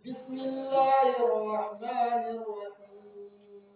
بسم الله الرحمن الرحيم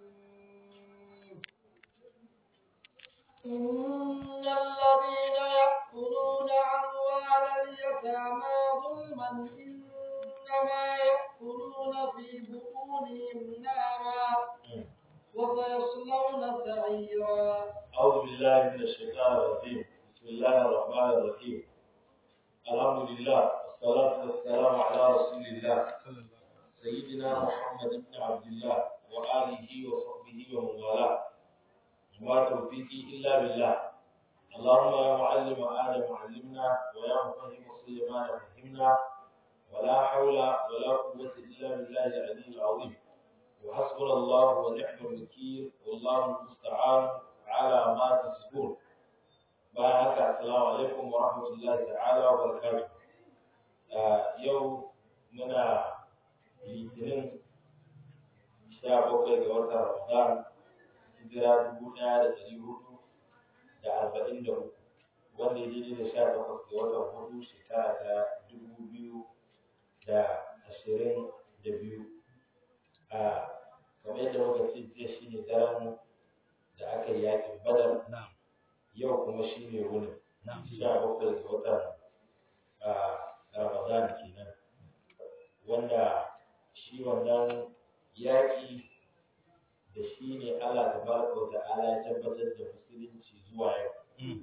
إن الذين يأكلون أموال اليتامى ظلما إنما يأكلون في بطونهم نارا وسيصلون سعيرا أعوذ بالله من الشيطان الرجيم بسم الله الرحمن الرحيم الحمد لله والصلاة والسلام على رسول الله سيدنا محمد بن عبد الله وآله وصحبه ومن والاه وما توفيقي إلا بالله اللهم يا معلم آدم علمنا ويا مفهم سليمان فهمنا ولا حول ولا قوة إلا بالله العلي العظيم وحسبنا الله ونعم الوكيل والله المستعان على ما تصفون bayan haka assalamu alaikum wa rahmatullahi ta'ala wa barakatuh yau muna litinin sha bakwai ga watan ramadan hijira dubu ɗaya da ɗari hudu da arba'in da uku wanda ya daidai da sha takwas ga watan hudu shekara ta dubu biyu da ashirin da biyu kamar yadda muka ce jiya shine daren da aka yi yakin badar yau kuma shi ne wuni sha bakwai ga watan ramadan kenan wanda shi wannan yaƙi da shi ne allah ta baraka wa ta'ala ya tabbatar da musulunci zuwa yau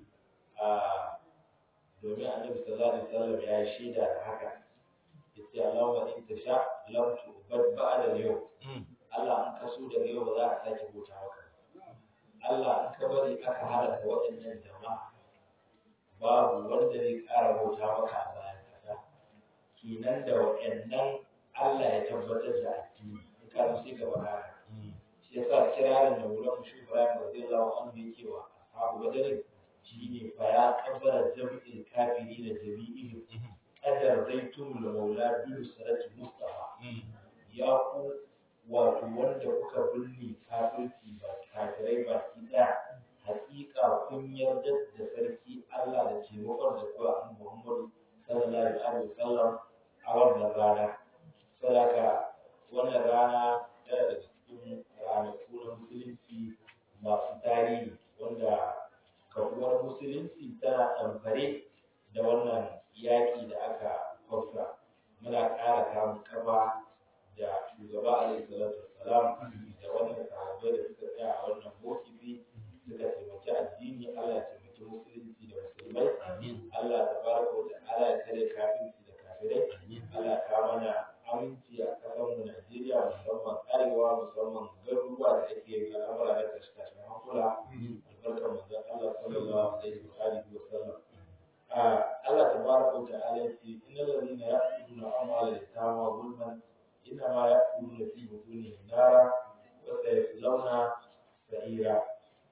domin annabi sallallahu alaihi wasallam ya yi shaida da haka yace allahumma in tasha lam tu'bad ba'da al-yawm Allah an kaso daga yau ba za a sake bauta maka Allah in ka bari aka halaka waɗannan jama'a babu wanda zai ƙara bauta maka a bayan ƙasa kenan da waɗannan Allah ya tabbatar da addini in ka sai ka bar haka shi yasa kirarin da wurin shi Ibrahim radiyallahu anhu yake wa ashabu badr shine fa ya kabbara jam'il kafiri da jami'ihim qadar zaitum da maula bi nusrati mustafa ya ku wato wanda kuka binne kafirci ba kafirai ba ki ɗaya hakika kun yarda da sarki Allah da taimakon da kuwa an Muhammadu sallallahu alaihi wasallam a wannan rana sadaka wannan rana tana da cikin ranaku na musulunci masu tarihi wanda kafuwar musulunci tana ɗamfare da wannan yaƙi da aka kwafsa muna ƙara kamun kafa da shugaba alaihi salatu wassalam da wannan sahabbai da suka tsaya a wannan mokifi suka taimaki addini Allah ya taimaki musulunci da musulmai Allah ta baraka wa ta'ala ya tare kafirci da kafirai Allah ya kawo mana aminci a ƙasar mu Najeriya musamman arewa musamman garuruwa da ake yin al'amura na tashe-tashen hankula albarkar manzon Allah sallallahu alaihi wa alihi wa sallam Allah tabaraka wa ta'ala ya ce innal ladina ya'kuluna amwala yatama zulman إنما يأكلون في بطونهم نارا وسيصلون سعيرا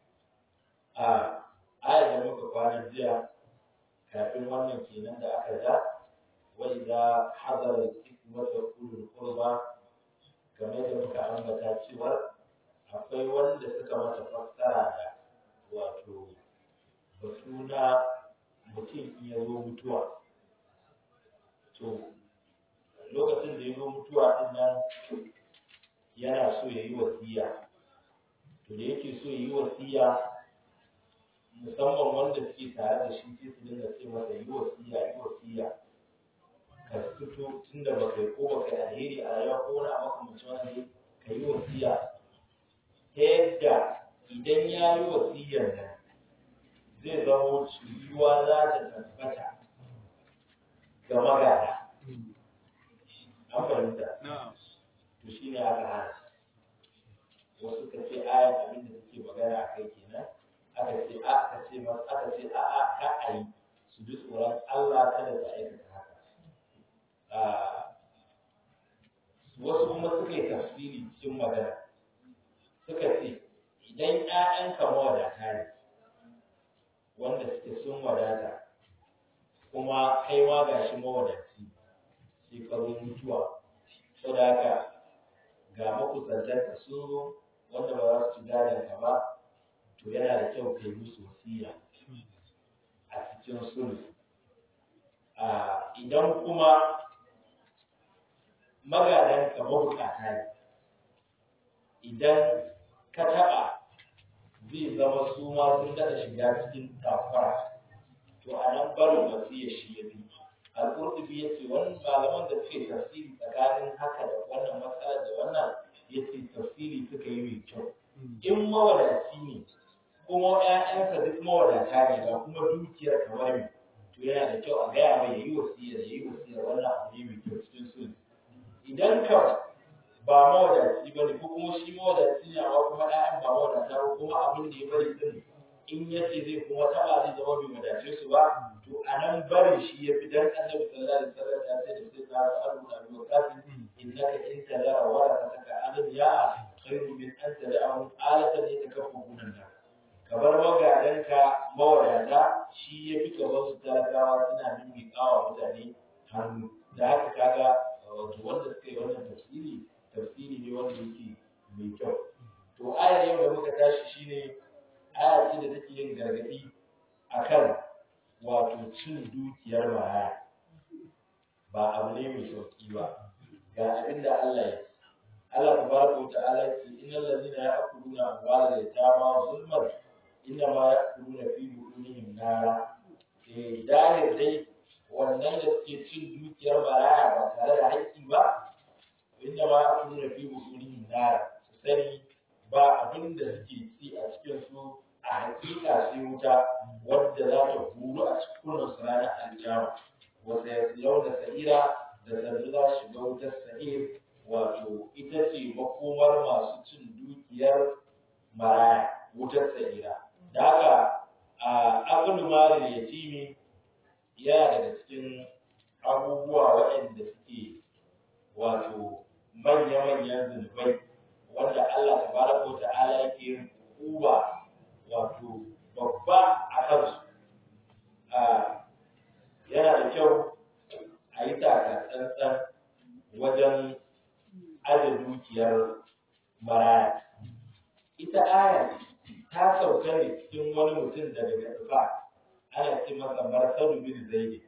آية da muka kwana jiya kafin wannan kenan da aka ja wa idza hadara al-hikmata ulul qurba kamar da muka ambata cewa akwai wanda suka mata fassara da wato batu na mutum in ya zo mutuwa to lokacin da ya zo mutuwa din nan yana so ya yi wasiya to da yake so ya yi wasiya musamman wanda suke tare da shi sai su dinga ce masa yi wasiya yi wasiya ka fito tun da baka yi ko baka yi alheri a rayuwa ko wani abu makamancin wani ka yi wasiya ta yadda idan ya yi wasiyar nan zai zama cuyuwa za ta tabbata ga magana an fahimta to shi ne aka hana wasu ka ce ayan abin da suke magana a kai kenan aka ce a aka ce mas aka ce a a ka a yi su ji tsoron Allah kada su aikata haka wasu kuma suka yi tafsiri cikin magana suka ce idan ƴaƴanka mawadata ne wanda suke sun wadata kuma kai ma gashi mawadaci sai ka zo mutuwa saboda haka ga makusantanka sun zo wanda ba za su ci gadon ka ba to yana da kyau kai musu wasiya a cikin sulhu idan kuma magadan ka mabukata ne idan ka taɓa zai zama su ma sun daɗa shiga cikin tafara to a nan barin wasiyar shi ya bi al-qurtubi ya ce wani malaman da suke tafsiri tsakanin haka da wannan matsalar da wannan ya ce tafsiri suka yi mai kyau in mawadaci ne kuma ƴaƴansa duk mawadata ne ga kuma dukiyar kamar mai to yana da kyau a gaya mai yayi wasiyar yayi wasiyar wannan abu ne mai kyau cikin sulhu idan ka ba mawadaci ba ne ko kuma shi mawadaci ne amma kuma ƴaƴan ba mawadata ba kuma abin da ya bari din in ya ce zai kuma taɓa zai zama bai wadace su ba to a nan barin shi ya fi dan annabi sallallahu alaihi wasallam ya ce da sai na sa'adu na biyu kafin innaka in tadara wa rasataka adan ya khairu min an tada'ahum alatan yatakaffafuna nas ka bar magadanka mawadata shi ya fi gaban su talakawa suna mimmiƙawa mutane hannu da haka kaga wato wanda suka yi wannan tafsiri tafsiri ne wanda yake mai kyau to ayar yau da muka tashi shine aya ce da take yin gargaɗi akan wato cin dukiyar maraya ba abu ne mai sauki ba ga abin da Allah ya ce Allah tabaraka wa ta'ala ya ce innal ladina ya'kuluna amwala yatama zulman inna ma ya'kuluna fi butunihim nara eh dahir dai wannan da suke cin dukiyar maraya ba tare da haƙƙi ba inna ma ya'kuluna fi butunihim nara su sani ba abin da suke ci a cikin su a hakika sai wuta wadda za ta huru a cikin su ranar aljama wata ya yau da sa'ira da sannu za su shiga wutar sa'ir wato ita ce makomar masu cin dukiyar maraya wutar sa'ira da haka a akulu malin yatimi yana daga cikin abubuwa waɗanda suke wato manya-manyan zunubai wanda Allah tabaraka wa ta'ala yake yin hukuma wato babba a kansu yana da kyau a yi taka tsantsan wajen aje dukiyar maraya ita aya ta sauka ne cikin wani mutum daga gaba ana ce masa marsadu bin zaidi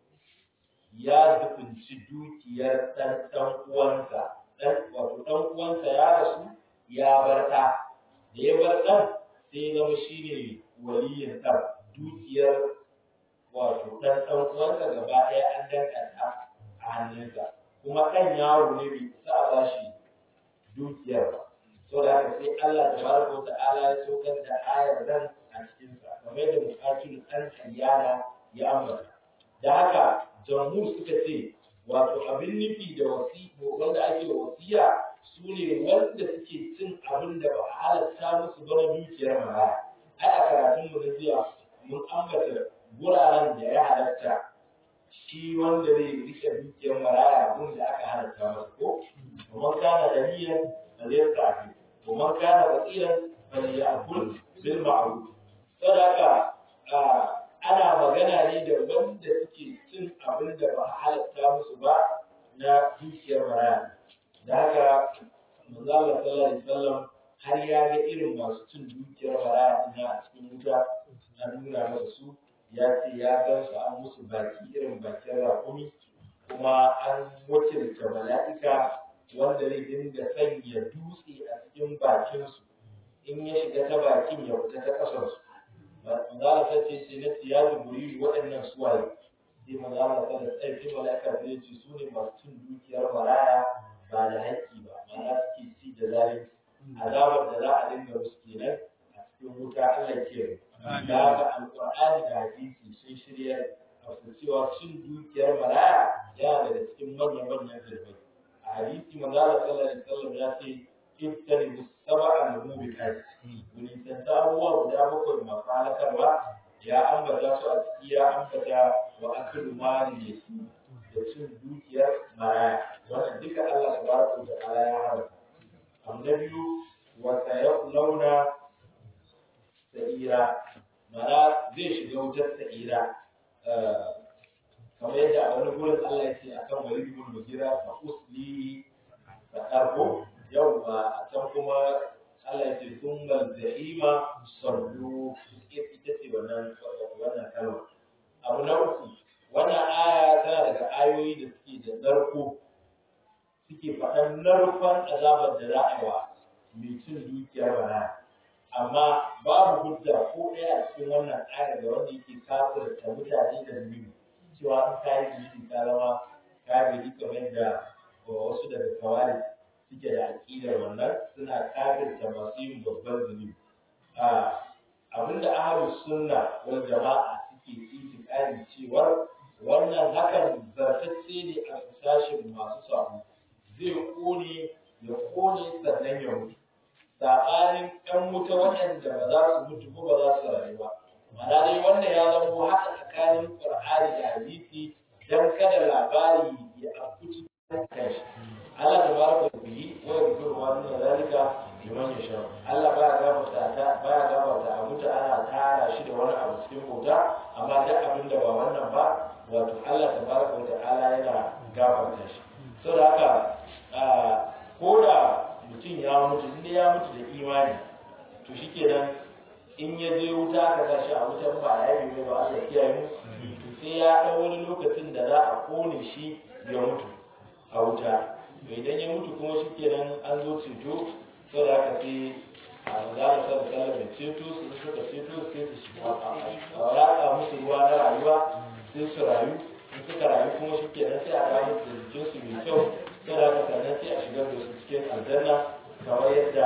ya zukunci dukiyar ɗan ɗan uwansa wato ɗan uwansa ya rasu ya bar ɗa da ya bar ɗan sai zama shi ne waliyin ɗan dukiyar wato ɗan ɗan uwansa gaba ɗaya an danka ta a hannunsa kuma ɗan yaro ne bai isa a bashi dukiyar ba so da haka sai Allah tabaraka wa ta'ala ya saukar da ayar nan a cikinsa kamar da muqatil ɗan kayyana ya ambata da haka jamhur suka ce wato abin nufi da wasi wanda ake wasiya su ne wanda suke cin abin da ba a halatta musu ba na dukiyar maraya ai a karatun mu na jiya mun ambata guraren da ya halatta shi wanda zai rike dukiyar maraya gun da aka halatta masa ko kuma kana da niyyar da zai tafi kuma kana basiran fa ya'kul bil ma'ruf sadaka ana magana ne da wanda suke cin abin da ba a halatta musu ba na dukiyar maraya da haka manzo Allah sallallahu alaihi wasallam har ya ga irin masu cin dukiyar maraya ina a cikin wuta an nuna masa su ya ce ya gan su an musu baki irin bakin raƙumi kuma an wakilta mala'ika wanda zai dinga sanya dutse a cikin bakinsu in ya shiga ta bakin ya fita ta ƙasarsu manzala ta ce sai na ya jiburi waɗannan suwaye sai manzala ta da tsarki mala'ika sai ce su ne masu cin dukiyar maraya ba da haƙƙi ba ma'ana suke ci da zalunci azabar da za a dinga musu kenan a cikin wuta Allah ke da haka alƙur'ani da hadisi sun shirya a cewa cin dukiyar maraya yana daga cikin manyan manyan zurbai a hadisi manzala sallallahu alaihi wasallam ya ce ittani sab'a mubiqat mun tanta abubuwa guda bakwai masu halakarwa ya ambata su a ciki ya ambata wa aklu mali yasi da cin dukiyar maraya wannan duka Allah tabaraka wa ta'ala ya haramta annabiyu wa sayaslawna sa'ira mana zai shiga wutar sa'ira kamar yadda a wani gurin Allah ya ce akan walid ibn mugira fa usli sa'arko yawwa a can kuma Allah ya ce sun jahima sallu ita ce wannan wannan kalma abu na uku wannan aya tana daga ayoyi da suke da narko suke faɗan narkon azabar da za a yi wa mai cin dukiyar bana amma babu hujja ko ɗaya a cikin wannan ayar da wanda yake kafirta mutane da zunubi cewa in ka yi zunubi ka zama kafiri kamar da wasu daga kawari suke da aƙidar wannan suna kafirta masu yin babban zunubi abinda ahlus sunna wal jama'a suke itikadi cewa wannan hakan zartacce ne a sashin masu sabo zai kone ya kone sannan ya mutu saɓanin ɗan wuta waɗanda ba za su mutu ko ba za su rayu ba ma'ana dai wannan ya zama haka tsakanin qur'ani da hadisi dan kada labari ya afku cikin kanshi Allah tabaraka wa bihi wa yaghfiru ma duna zalika liman yasha Allah baya gafarta ta baya gafarta a mutu ana tara shi da wani abu cikin bauta amma duk abin da ba wannan ba wato Allah tabaraka wa ta'ala yana gafarta shi saboda haka ko da mutum ya mutu inda ya mutu da imani to shikenan in ya je wuta aka tashi a wutan ba ya yi ba Allah kiyaye mu to sai ya ɗau wani lokacin da za a kone shi ya mutu a wuta to idan ya mutu kuma shikenan an zo ceto saboda haka sai a magana sa da sallar da ceto su suka ceto sai su shiga a ratsa musu ruwa na rayuwa sai su rayu in suka rayu kuma shikenan sai a kawo musu da jikinsu mai kyau saboda haka sannan sai a shigar da su cikin aljanna kamar yadda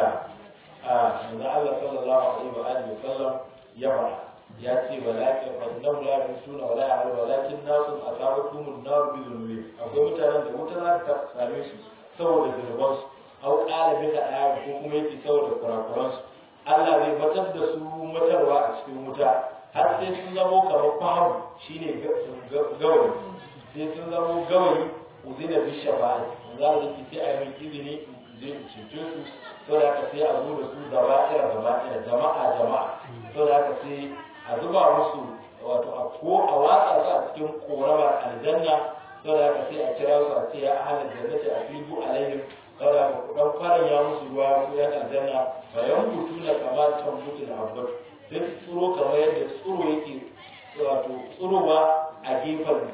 manzo Allah sallallahu alaihi wa alihi wasallam ya fara ya ce walakin annahu la yusuna wala ya'lamu walakin nasun asabatum an-nar bi dhunubi akwai mutanen da wuta za ta same su saboda zunuban su au qala bi ta'ala ko kuma yake saboda kurakuran su Allah zai batar da su matarwa a cikin wuta har sai sun zamo kamar fahim shine gawayi sai sun zamo gawayi uzina bi shafa'a za a zaki sai a yi mai izini zai cece su sau da aka sai a zo da su gaba ɗaya gaba ɗaya jama'a jama'a sau da aka sai a zuba musu wato a ko a watsa su a cikin koramar aljanna sau da aka sai a kira su a ce ya ahalar jannati a fibu alaihim sau da aka kudan kwaran ya musu ruwa su yan aljanna bayan hutu na kamar tambutu da abbar sai su tsuro kamar yadda tsuro yake wato tsurowa a gefen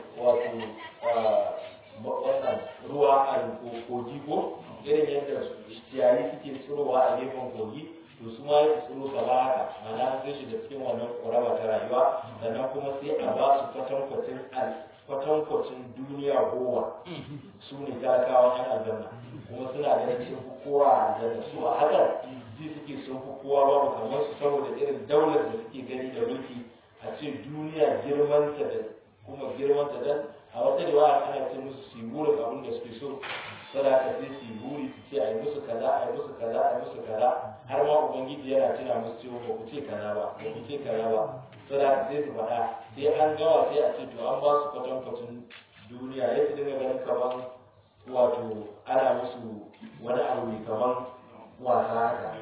wato wannan ruwa a kogi ko irin yadda ciyayi suke tsirowa a gefen kogi to su ma su tsiro gaba haka mana sai shiga cikin wannan ƙorama ta rayuwa sannan kuma sai a ba su kwatankwacin kwatankwacin duniya goma su ne talakawa yan aljanna kuma suna ganin sun fi kowa a aljanna su a hakan ji suke sun fi kowa babu kamar su saboda irin daular da suke gani da mulki a ce duniya girmanta da kuma girmanta dan a wata riwaya ana ce musu su yi burin abin da suke so sadaka sai su yi buri su ce a yi musu kaza a yi musu kaza a yi musu kaza har ma ubangiji yana tuna musu cewa ba ku ce kaza ba ba ku ce kaza ba sadaka sai su faɗa sai an gawa sai a ce to an ba su kwatankwacin duniya ya su dinga ganin kaman wato ana musu wani abu mai kaman wasa haka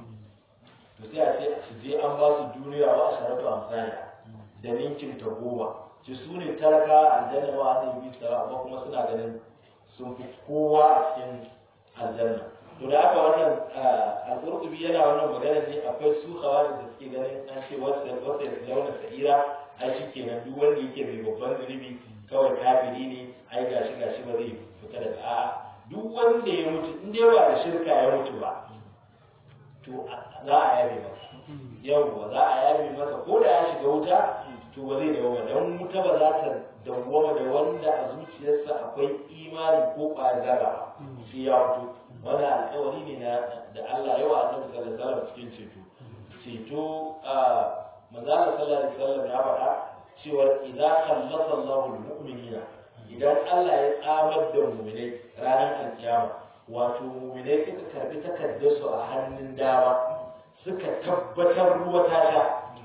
to sai a ce su je an ba su duniya ba a sharatu amsani da ninkin ta goma ci su ne talaka aljanna ba zai bi sa amma kuma suna ganin sun fi kowa a cikin aljanna to da aka wannan al-qurtubi yana wannan magana ne akwai su khawarij da suke ganin an ce wasu wasu ya launa sa'ira ai shikenan duk wanda yake mai babban zunubi kawai kafiri ne ai gashi gashi ba zai fita daga a'a duk wanda ya mutu in dai ba da shirka ya mutu ba to za a yabe masa yawwa za a yabe masa ko da ya shiga wuta to ba zai dawo don wuta ba za ta dawwama da wanda a zuciyarsa akwai imani ko ƙwayar zarra sai ya fito wani alƙawari ne na da Allah yawa annabi sallallahu alaihi wasallam cikin ceto ceto a manzala sallallahu alaihi wasallam ya faɗa cewa idza khallasa Allahu al-mu'minina idan Allah ya tsamar da mu'minai ranar alkiyama wato mu'minai suka karbi takardar su a hannun dama suka tabbatar ruwa ta sha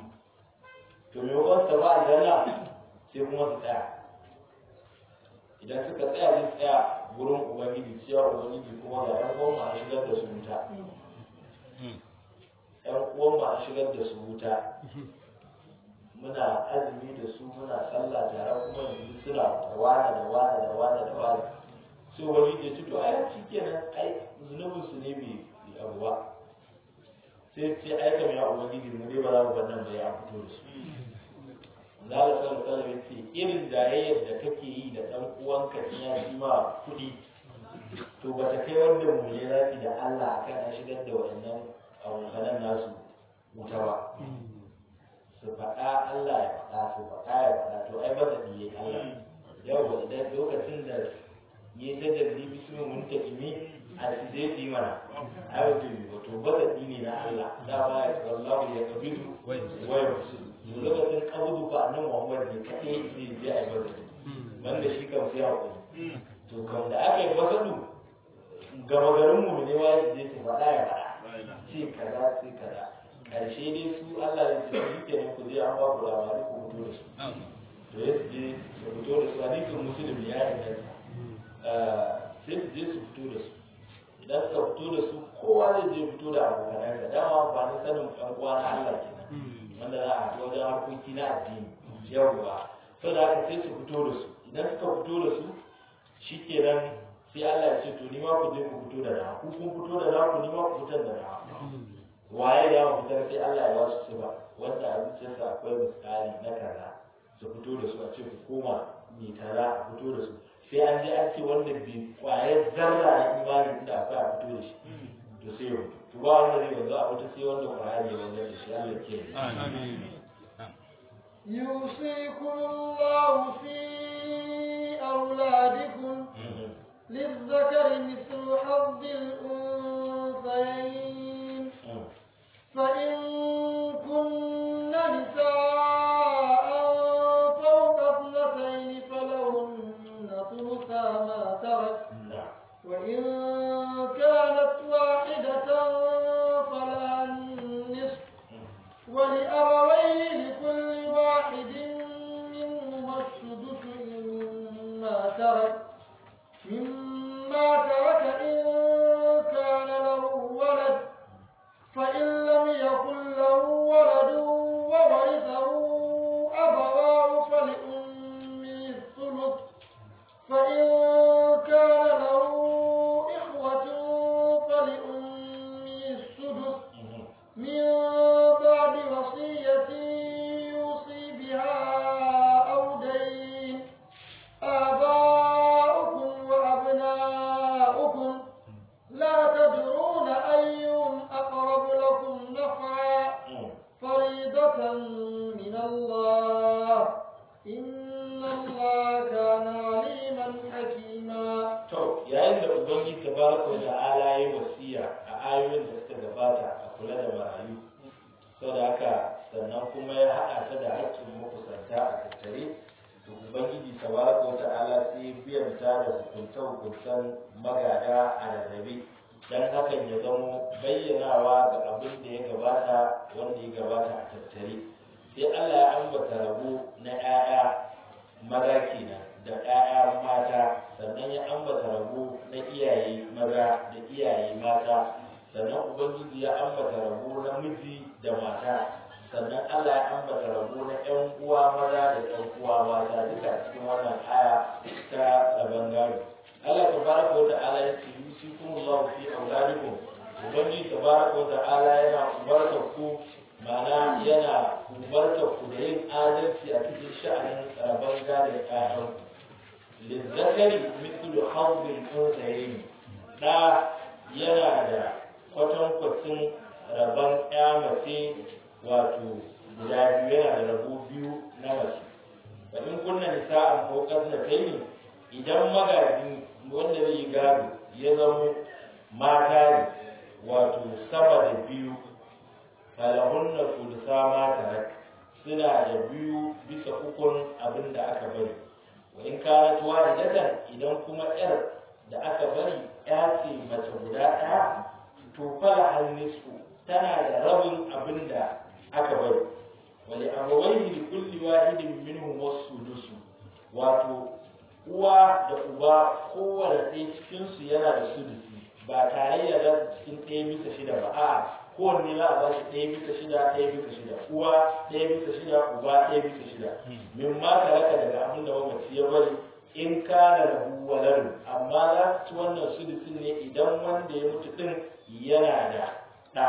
to me wakon su ba aljanna sai kuma su tsaya idan suka tsaya zai tsaya gurin ubangiji cewa ubangiji kuma ga ɗan uwan ma shigar da su wuta ɗan uwan ma shigar da su wuta muna azumi da su muna sallah tare kuma yanzu suna da wada da wada da wada da wada sai ubangiji ya ce to ai shi kenan ai zunubin su ne bai abu ba sai ce ai kam ya ubangiji mu dai ba za mu bar nan ba ya fito da su Zala sallallahu alaihi wasallam ce irin jayayyar da kake yi da dan uwanka in ya ji ma kuɗi to ba ta kai wanda mu ne zafi da Allah akan an shigar da waɗannan abokanan nasu wuta ba su faɗa Allah ya faɗa su faɗa ya faɗa to ai ba da biye Allah yau idan lokacin da yi ta jalli bismin muntakimi a su zai fi mana ai wato yi wato ba da ne na Allah da ba ya wallahu ya kabidu wa ya fusu lokacin kabudu ba nan Muhammad ne kaɗai zai je a yi ba da wanda shi kan sai hakuri to kam da aka yi masadu gama garin mu ne wa su je su faɗa ya faɗa ce kaza ce kaza karshe dai su Allah ya ce shi kenan ku je an ba ku labari ku fito da su to ya su je su fito da su hadisin musulmi ya inganta sai su je su fito da su idan suka fito da su kowa zai je fito da abokanansa dama amfanin sanin ɗan uwa na Allah kenan wanda za a haɗu wajen harkoki na addini yawwa sau da haka sai su fito da su idan suka fito da su shi kenan sai Allah ya ce to ni ma ku je ku fito da na ku kun fito da na ku ni ma ku fitar da na waye ya mu fitar sai Allah ya ba su sifa wanda a zuciyarsa akwai misali na kaza su fito da su a ce ku koma mai kaza a fito da su sai an je an ce wanda bai kwayar zarra na imani da akwai a fito da shi to sai ya fito to ba wanda zai wanzu a wata sai wanda kwayar ya wanzu da shi Allah ke يوصيكم الله في أولادكم للذكر مثل حظ الأنثيين فإن كن نساء فوق اثنتين فلهن ثلثا ما ترك وإن كانت واحدة فلها النصف ولأبويه لكل واحد منهما السدس مما ترك مما ترك إن كان له ولد فإن لم يكن له ولد وورثه أبواه فلأمه الثلث فإن كان له إخوة فلأمه السدس من بعد وصية يوصي بها أو دين آباؤكم وأبناؤكم لا تدرون أيهم أقرب لكم نفعا فريضة من الله إن الله كان عليما حكيما to yayin da ubangiji tabaraka wa ta'ala ya wasiya a ayoyin da suka gabata a kula da marayu saboda haka sannan kuma ya haɗa ta da haƙƙin makusanta a tattare to ubangiji tabaraka wa ta'ala sai ya biyanta da hukunce hukuncen magada a rarrabe dan hakan ya zamo bayyanawa ga abin da ya gabata wanda ya gabata a tattare sai Allah ya ambata rabo na 'ya'ya maza kenan da 'ya'ya mata sannan ya ambata rabo na iyaye maza da iyaye mata sannan ubangiji ya ambata rabo na miji da mata sannan Allah ya ambata rabo na 'yan uwa maza da 'yan uwa mata duka cikin wannan aya ta rabon gado Allah tabaraka wa ta'ala ya ce yusikumullahu fi auladikum ubangiji tabaraka wa ta'ala yana umartar ku ma'ana yana umartar ku da yin adalci a cikin sha'anin rabon gadon ƴaƴan lizzakari mithlu hawlil unsayayn da yana da kwatankwacin rabon ƴa mace wato guda biyu yana da rabo biyu na mace fa in kunna nisa'an ko kasnatayn idan magaji wanda zai yi gado ya zamo mata ne wato sama da biyu falahunna sulusa ma tarak suna da biyu bisa ukun abin da aka bari wa in kanat wahidatan idan kuma yar da aka bari ya ce mace guda ɗaya to fala hannisu tana da rabin abin da aka bari wa li abawayhi li kulli wahidin minhum wasudusu wato uwa da uba kowane ɗaya cikinsu yana da sudusi ba tare da za su cikin ɗaya bisa shida ba a kowanne za a ba shi ɗaya bisa shida ɗaya bisa shida uwa ɗaya bisa shida uba ɗaya bisa shida min ma ka raka daga abin da mamaci ya bari in kana da waladun amma za su ci wannan sudusin ne idan wanda ya mutu ɗin yana da ɗa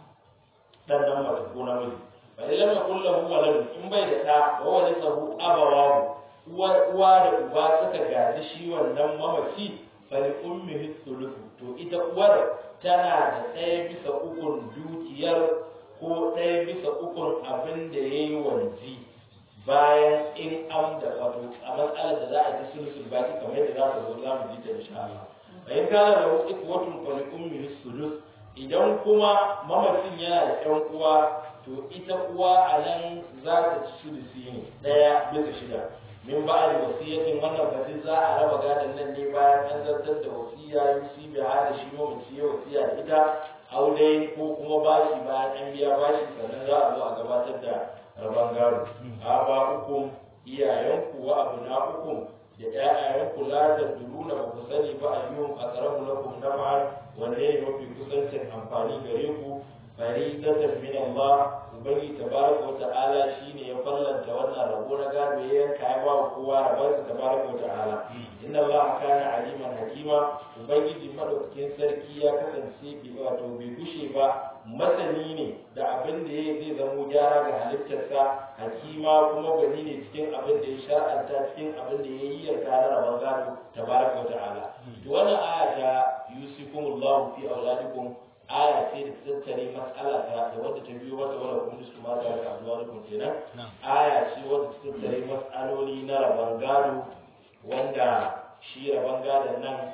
ɗan nan mace ko namiji fa idan ya kulla hu waladun in bai da ɗa wa wani sahu abawahu uwa da uba suka gaji shi wannan mamaci fali ummihi thuluthu to ita uwar tana da ɗaya bisa ukun dukiyar ko ɗaya bisa ukun abin da ya yi wanzi bayan in an da wato a matsalar da za a ta sulusul baki kamar yadda za ta zo za mu ji ta insha Allah bayan kana da wasu ikwatun fali ummihi sulus idan kuma mamacin yana da ɗan uwa to ita uwa a nan za ta ci sulusi ne ɗaya bisa shida min ba da wasiyatin wannan fati za a raba gadon nan ne bayan an zartar da wasiya yusi bi hada shi mamaci ya wasiya da ita aure ko kuma bashi bayan an biya bashi sannan za a zo a gabatar da rabon gado a ba hukum iyayenku wa abu na hukum da ƴaƴayenku la ta duruna ba ku sani ba ayyuhum aqrabu lakum naf'an wanne ne mafi kusancin amfani gare ku faridatan min Allah ubangi tabaraka wa ta'ala shine ya fallanta wannan rabo na gado ya yanka ya ba kowa rabon sa tabaraka wa ta'ala inna Allah kana aliman hakima ubangiji madaukakin sarki ya kasance bi wato bai gushe ba masani ne da abin da ya zai zamo gyara ga halittarsa hakima kuma gani ne cikin abin da ya shar'anta cikin abin da ya yi yarda na rabon gado tabaraka wa ta'ala to wannan aya ta yusikumullahu fi auladikum aya ce da ta tattare mas'ala ta da wadda ta biyo wata wala kun su ma da abuwa da kenan aya ce wadda ta tattare mas'aloli na rabon gado wanda shi rabon gadon nan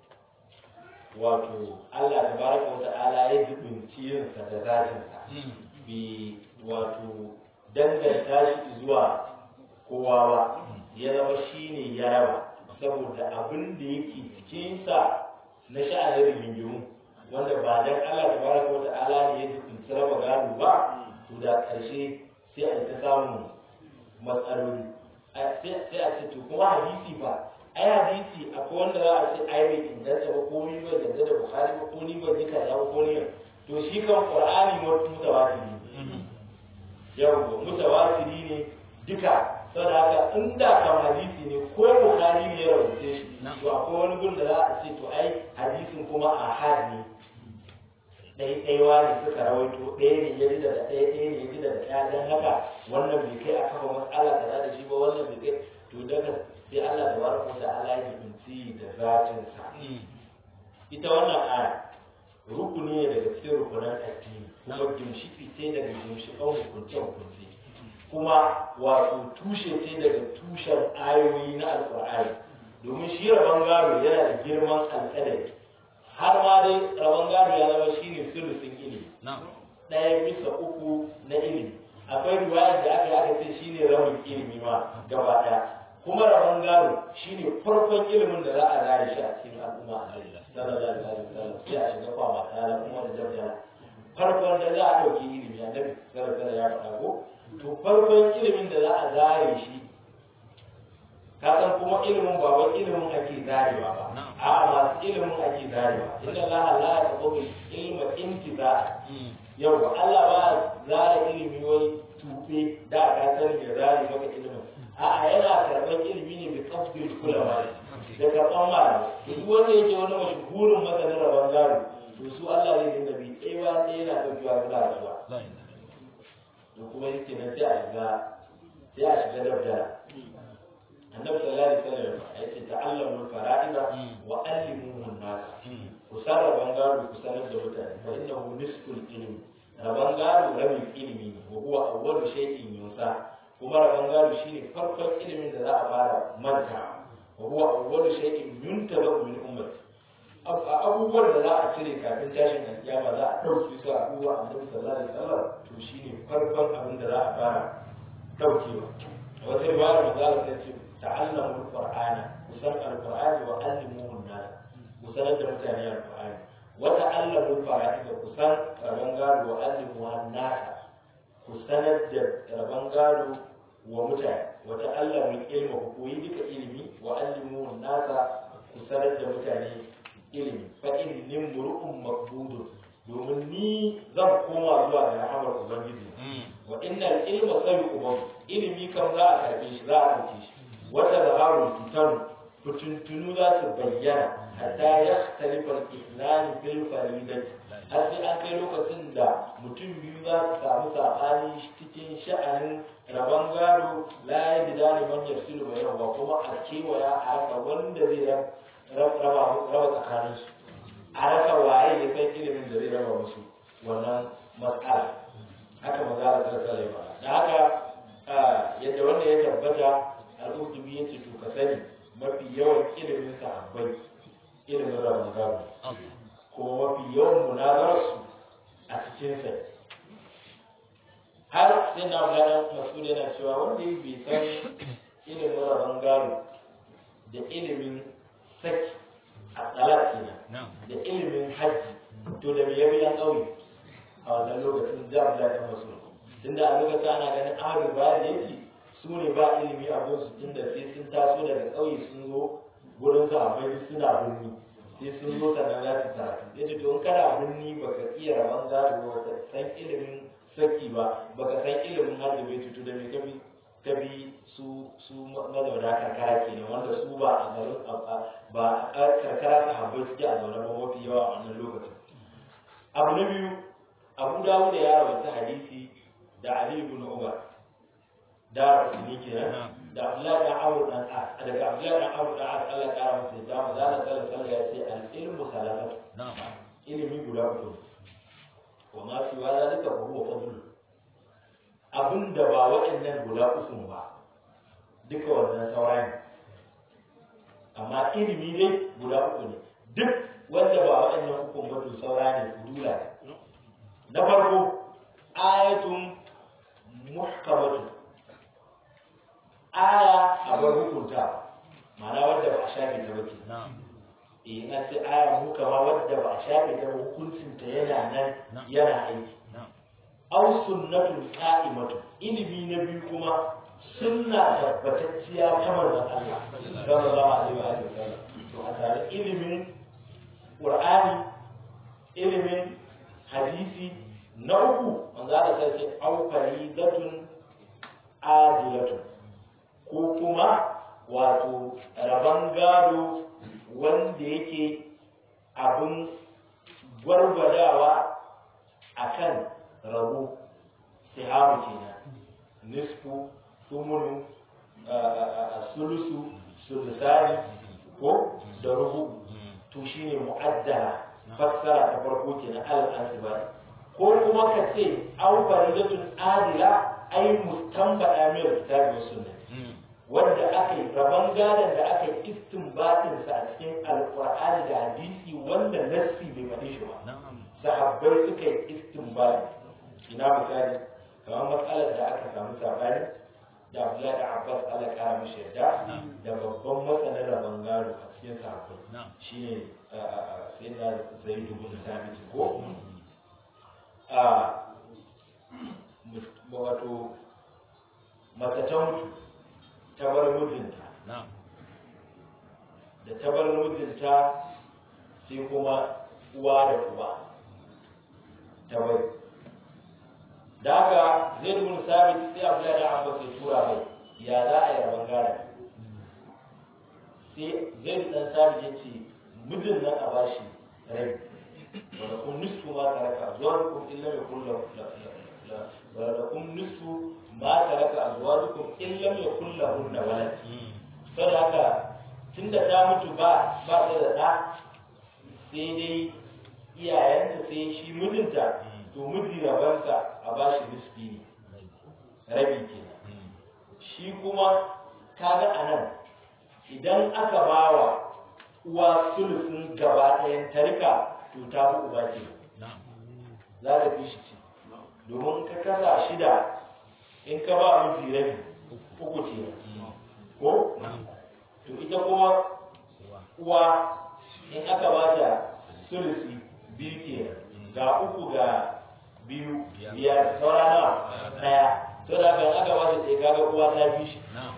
wato Allah tabaraka wa ta'ala ya dubinci yinsa da zatinsa bi wato danganta shi zuwa kowa ba ya zama shine ya raba saboda abin da yake cikinsa na sha'anin rigingimu wanda ba dan Allah tabaraka wa ta'ala ne ya dubinci raba gado ba to da ƙarshe sai a ta samun matsaloli sai a ce to kuma hadisi ba ai hadisi akwai wanda za a ce ai bai inganta ba ko ni bai danganta da bukhari ba ko ni bai ji kaza ba ko ni to shi kan qur'ani mutawatiri ne yau mutawatiri ne duka saboda haka inda kan hadisi ne ko bukhari ne ya rubuce shi to akwai wani gun da za a ce to ai hadisin kuma ahad ne ɗaya ɗaya ne suka rawaito ɗaya ne ya ji da ɗaya ɗaya ne ya ji da ɗaya don haka wannan bai kai a kafa matsala kaza da shi ba wannan bai kai to daga sai Allah da baraka da Allah ya binci da zatinsa ita wannan aya rukuni ne daga cikin rukunan addini kuma gimshiki ce daga gimshikan hukunce hukunce kuma wato tushe ce daga tushen ayoyi na alƙur'ani domin shi rabon gado yana da girman alƙadari har ma dai rabon gado ya zama shine sulusin ilimi ɗaya bisa uku na ilimi akwai riwayar da aka yi aka ce shine rabin ilimi ma gaba ɗaya kuma rabon gado shine farkon ilimin da za a zare shi a cikin al'umma a sallallahu alaihi wasallam sai a shiga kwama tare kuma da jabjala farkon da za a ɗauki ilimi annabi sallallahu alaihi ya faɗa ko to farkon ilimin da za a zare shi ka san kuma ilimin ba wai ilimin ake zarewa ba a masu ilimin ake zarewa inna Allah la yaqbalu ilma intiza yau Allah ba zare ilimi wai tufe da ka sani ya zare maka ilimin a'a yana karɓar ilimi ne bi kafin kulawa da karɓar mara duk wanda yake wani mashahurin masanin rabon gado to su Allah zai dinga bi ɗaya ɗaya yana ɗaukewa suna rasuwa to kuma yake nan sai a shiga sai a shiga dabdara annabi sallallahu alaihi wasallam ya ce ta'allamu fara'ida wa allimuhu an-nas ku san rabon gado ku sanar da mutane fa innahu nisful ilmi rabon gado rabin ilimi ne wa huwa awwalu shay'in yusa kuma rabon gado shine farkon ilimin da za a fara manta wa huwa awwalu shay'in yuntabu min ummati abubuwan da za a cire kafin tashin alkiyama za a ɗauke su a abubuwa annabi sallallahu alaihi wasallam to shine farkon abin da za a fara ɗaukewa wata riwaya manzo Allah ta ce ta'allamu alqur'ana kusan alqur'ani wa allimuhu an-nas kusanar da mutane alqur'ani wa ta'allamu fara'id kusan rabon gado wa allimuhu an-nas kusanar da rabon gado wa mutane wa ta'allamu ilma ku koyi duka ilimi wa allimuhu an-nas kusanar da mutane ilimi fa inni mur'un maqbudun domin ni zan koma zuwa ga rahamar ubangiji wa innal ilma sabiqu ilimi kan za a karbe shi za a dauke shi wata zaharul fitan fituntunu za su bayyana hatta ya talifa al-islam fil faridati har sai an kai lokacin da mutum biyu za su samu sabani cikin sha'anin rabon gado la ya ji dani man yafsilu bainahu ba kuma a kewaya a haka wanda zai raba tsakaninsu a rasa waye ya san ilimin da zai raba musu wannan matsala haka maza da sarkar ba da haka yadda wanda ya tabbata al'udubi ya ce to ka sani mafi yawan ilimin sahabbai ilimin rabin gado kuma mafi yawan munazararsu a cikin sa har sai na gada masu yana cewa wanda ya bai san ilimin rabin gado da ilimin saki a tsalar kenan da ilimin hajji to da me yabi yan ƙauye a wannan lokacin da Abdullahi dan Mas'ud tunda a lokacin ana ganin ahlul bayan yake su ne ba ilimi a gunsu tunda sai sun taso daga ƙauye sun zo gurin sahabbai suna birni sai sun zo sannan za su karatu ya ce to in kana birni baka iya rabon gado ba ka san ilimin saki ba baka san ilimin hajji bai tutu da me kabi kabi su su mazauna karkara kenan wanda su ba a garin ba a karkara sahabbai suke a zaune ba mafi yawa a wannan lokacin abu na biyu abu dawo da ya rawaita hadisi da ali ibn umar da rasuli kenan da abdullahi dan amr dan as daga abdullahi dan amr dan as Allah ya kara masa da mu zalla sallallahu alaihi ya ce al ilmu salatatu ilimi guda uku wa ma fi wala zalika fa huwa fadl abinda ba waɗannan guda uku ba duka wannan sauran amma ilimi dai guda uku ne duk wanda ba waɗannan uku ba to saura ne fudula na farko ayatun muhkamatun aya a bar hukunta ma'ana wadda ba a shafe ta ba ke eh na ce aya muhkama wadda ba a shafe ta ba hukuncinta yana nan yana aiki aw sunnatun qa'imatu ilimi na biyu kuma sunna tabbatacciya ta manzon Allah sallallahu alaihi wa sallam to a tare ilimin qur'ani ilimin hadisi na uku manzo Allah sai ce aw faridatun adilatun ko kuma wato rabon gado wanda yake abin gwargwadawa akan rabo sihamu kenan nisfu sumunu sulusu sulusani ko da rubu to shine mu'addala fassara ta farko kenan al-asbari ko kuma ka ce an faridatun adila ai mustambada min kitabi wa sunna wanda aka yi rabon gadon da aka yi istinbatin sa a cikin alqur'ani da hadisi wanda nassi bai faɗi shi ba sahabbai suka yi istinbati ina misali kamar matsalar da aka samu sabani da Abdullahi da Abbas Allah ya kara mishi yarda da babban masanin rabon gado a cikin sahabbai shine sai da Zaid bin Thabit ko a wato mace ta mutu ta bar mijinta da ta bar mijinta sai kuma uwa da uba ta bari da haka zai dubun sabit sai abu da abbas ya tura mai ya za a yi rabon gara sai zai dan sabit ya ce mijin nan a bashi rabi ولكم نصف ما ترك أزواجكم إن لم يكن له ولكم نصف ما ترك أزواجكم إن لم يكن لهن ولد sai haka tun da ta mutu ba ba ta da ɗa sai dai iyayenta sai shi mijinta to miji rabansa a ba shi nisfi ne rabi ke shi kuma kaga a nan idan aka ba wa uwa sulusun gaba ɗayan tarika to ta fi uba ke za ta fi shi ce domin ka kasa shida in ka ba miji rabi uku ce ko to ita kuma uwa in aka ba ta sulusi biyu ke ga uku ga biyu biyar saura nawa daya to da aka aka ba ta ɗaya kaga uwa ta fi shi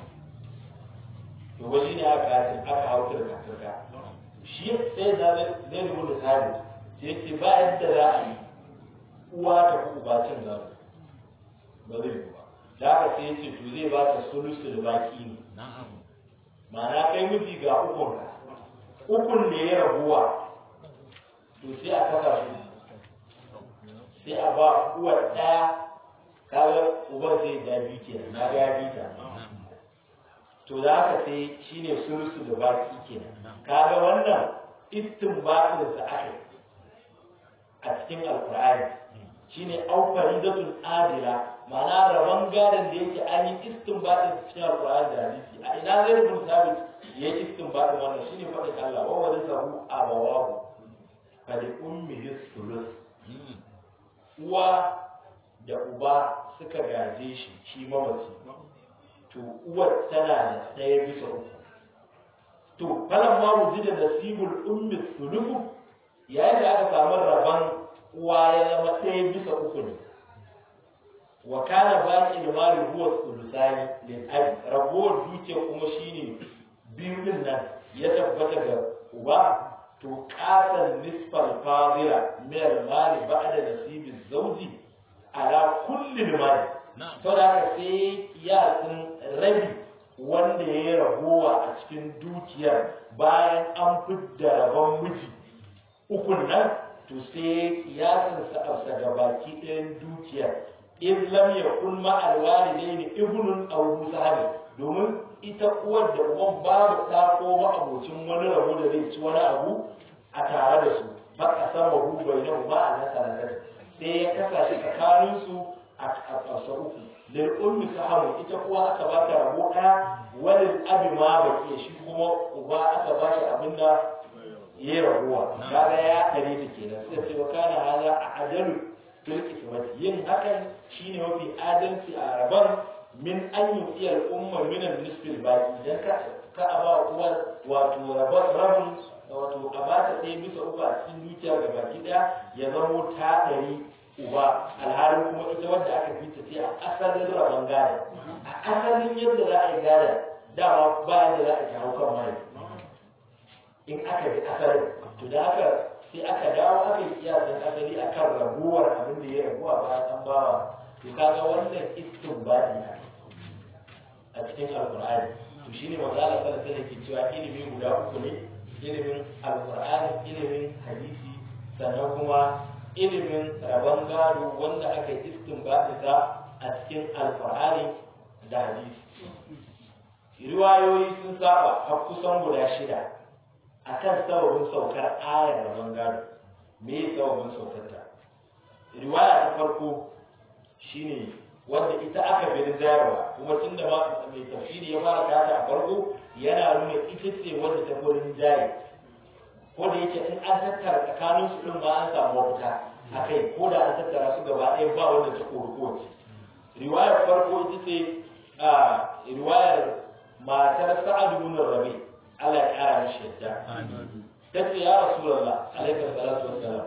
to wani ne aka aka hau turka turka shi sai da zai rubuta sabi sai ce ba yadda za a yi uwa ta fi uba cin gado ba zai yi ba da haka sai ce to zai ba ta sulusul baki ne ma'ana kai miji ga ukun ka ukun da ya rabuwa to sai a kasa su sai a ba uwar ɗaya kaga uban zai ja biyu kenan na ga ya bi ta to da haka sai shine sulusul baki kenan kaga wannan istinbatin sa aka a cikin alqur'ani shine au faridatun adila ma'ana rabon gadon da yake an yi istinbatin cikin alqur'ani da hadisi a ina zai rubun sabit ya yi istinbatin wannan shine faɗin Allah wa warisahu abawahu fa li ummihi sulus uwa da uba suka gaje shi shi mamaci to uwar tana da ɗaya bisa uku to falan ma wuji da nasibul ummi sulufu yayin da aka samu rabon uwa ya zama ɗaya bisa uku ne wa kana baqi al-mali huwa sulusani lil abi ragowar dukiya kuma shine biyu din nan ya tabbata ga uba to qatal nisfal fadila min al-mali ba'da nasibi zawji ala kulli al-mali to da haka sai kiyasin rabi wanda ya yi ragowa a cikin dukiyar bayan an fidda rabon miji ukun nan to sai kiyasin sa a gabaki ɗayan dukiyar in lam yakun ma alwalidaini ibnun aw musahabi domin ita uwar da uban babu ta ko ba abocin wani rabo da zai ci wani abu a tare da su ba a sama hu bai na ba a nasa sai ya kasa shi tsakanin su a ƙasa uku lil ummi sahabu ita kuwa aka ba ta rabo ɗaya walil abi ma baki shi kuma uba aka ba shi abinda ya rabuwa kaga ya kare ta kenan sai ce wa kana hada a ajalu fil ismati yin hakan shine mafi adalci a rabon min an yi iya al'umma min al-nisfil baqi dan ka ka aba uwar wato rabon rabin wato a ba ta ɗaya bisa uku a cikin dukiya ga baki ɗaya ya zamo ta ɗari uba alhalin kuma ita wadda aka fita ce a asalin rabon gada a asalin yadda za a yi gada dama ba yadda za a ji haukan mai in aka bi asalin to da aka sai aka dawo aka yi kiyasan asali a kan raguwar abin da ya ragu a bayan an bawa to kaga wannan istinbadi ne a cikin alqur'ani to shine manzo Allah sallallahu alaihi ke cewa ilimi guda uku ne ilimin alqur'ani ilimin hadisi sannan kuma ilimin rabon gado wanda aka yi istinbadi ta a cikin alqur'ani da hadisi riwayoyi sun saba har kusan guda shida akan sababin saukar ayar rabon gado me ya sababin saukar ta riwaya ta farko shine wanda ita aka bi zayarwa kuma tun da mai tafsiri ya fara kata a farko yana nuna ita ce wanda ta gurin jaye ko da yake in an tattara tsakanin su din ba an samu mafita a kai ko da an tattara su gaba ɗaya ba wanda ta kori kowace riwayar farko ita ce riwayar matar sa'ad ibn rabi' Allah ya kara mishi yadda. Ta ce ya Rasulallah alaikar salatu wassalam.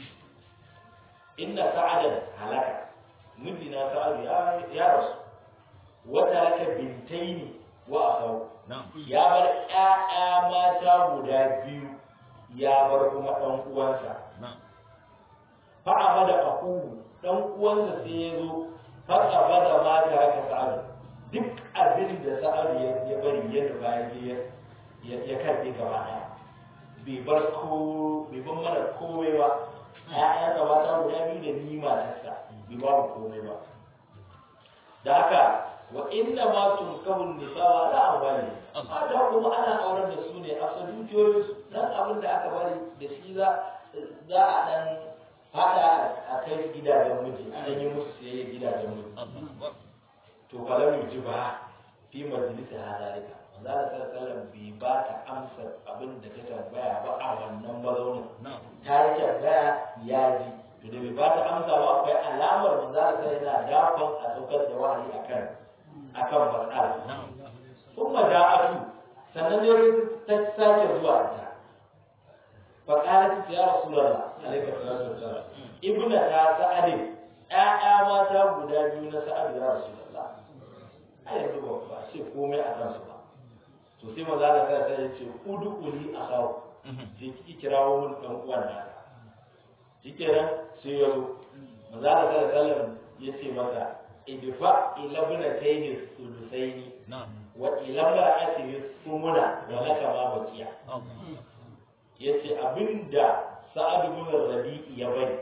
Inna sa'adan halaka. Mijina sa'adu ya rasu. Wata raka bintaini wa akau. Ya bar ƴaƴa mata guda biyu ya bar kuma ɗan uwansa. Fa'a da akuhu ɗan uwansa sai ya zo fa'a bada mata raka sa'adu. Duk abin da sa'adu ya bari yadda bayan ya ya karbe gaba daya bai bar ko bai bar mana komai ba ya gaba ta guda biyu da ni matarsa bai ba mu komai ba da haka wa inna ma tunkahun nisa wa la amwali mata kuma ana auren da su ne a sa dukiyoyin su dan abin da aka bari da shi za za a dan hada a kai gidajen miji a dan yi musu siyayya gidajen miji to falam yujiba fi majalisa hadalika za a sallallahu bai ba ta amsa abin da ta tambaya ba a wannan mazaunin ta yi tambaya ya ji to da bai ba ta amsa ba akwai alamar da za a yana dafan a saukar da wahayi akan akan matsala kuma da atu sannan ne ta sake zuwa ta fa qalat ya rasulullah alaihi salatu wassalam ibna ta sa'adin ƴaƴa mata guda biyu na sa'ad ya rasulullah a yanzu ba ce komai a kansu ba to sai maza da kai sai ya ce udukuli a kawo je kiki kirawo mun dan uwan na shikenan sai ya zo maza da kai sallam ya ce masa idfa ila ibnatayni sulusaini wa ila mar'atihi sumuna wa laka ma baqiya yace abinda sa'ad ibn rabi'i ya bari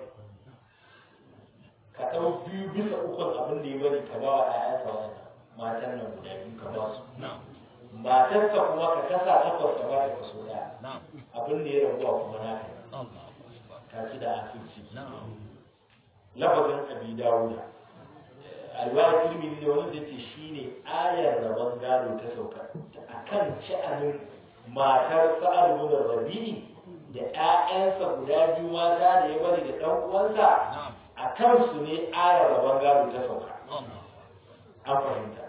ka dau biyu bisa ukun abin da ya bari ka ba wa ƴaƴansa wannan matan nan guda biyu ka ba su matarka kuma ka kasa takwas ka bata kaso daya abin da ya rabuwa kuma naka ka ci da asirci lafazin abi dawuda alwaya tirmidhi da wani da ce shine ayar rabon gado ta sauka akan sha'anin matar sa'ad bin rabi'i da ƴaƴansa guda biyu mata da ya bari da ɗan uwansa a kansu ne ayar rabon gado ta sauka an fahimta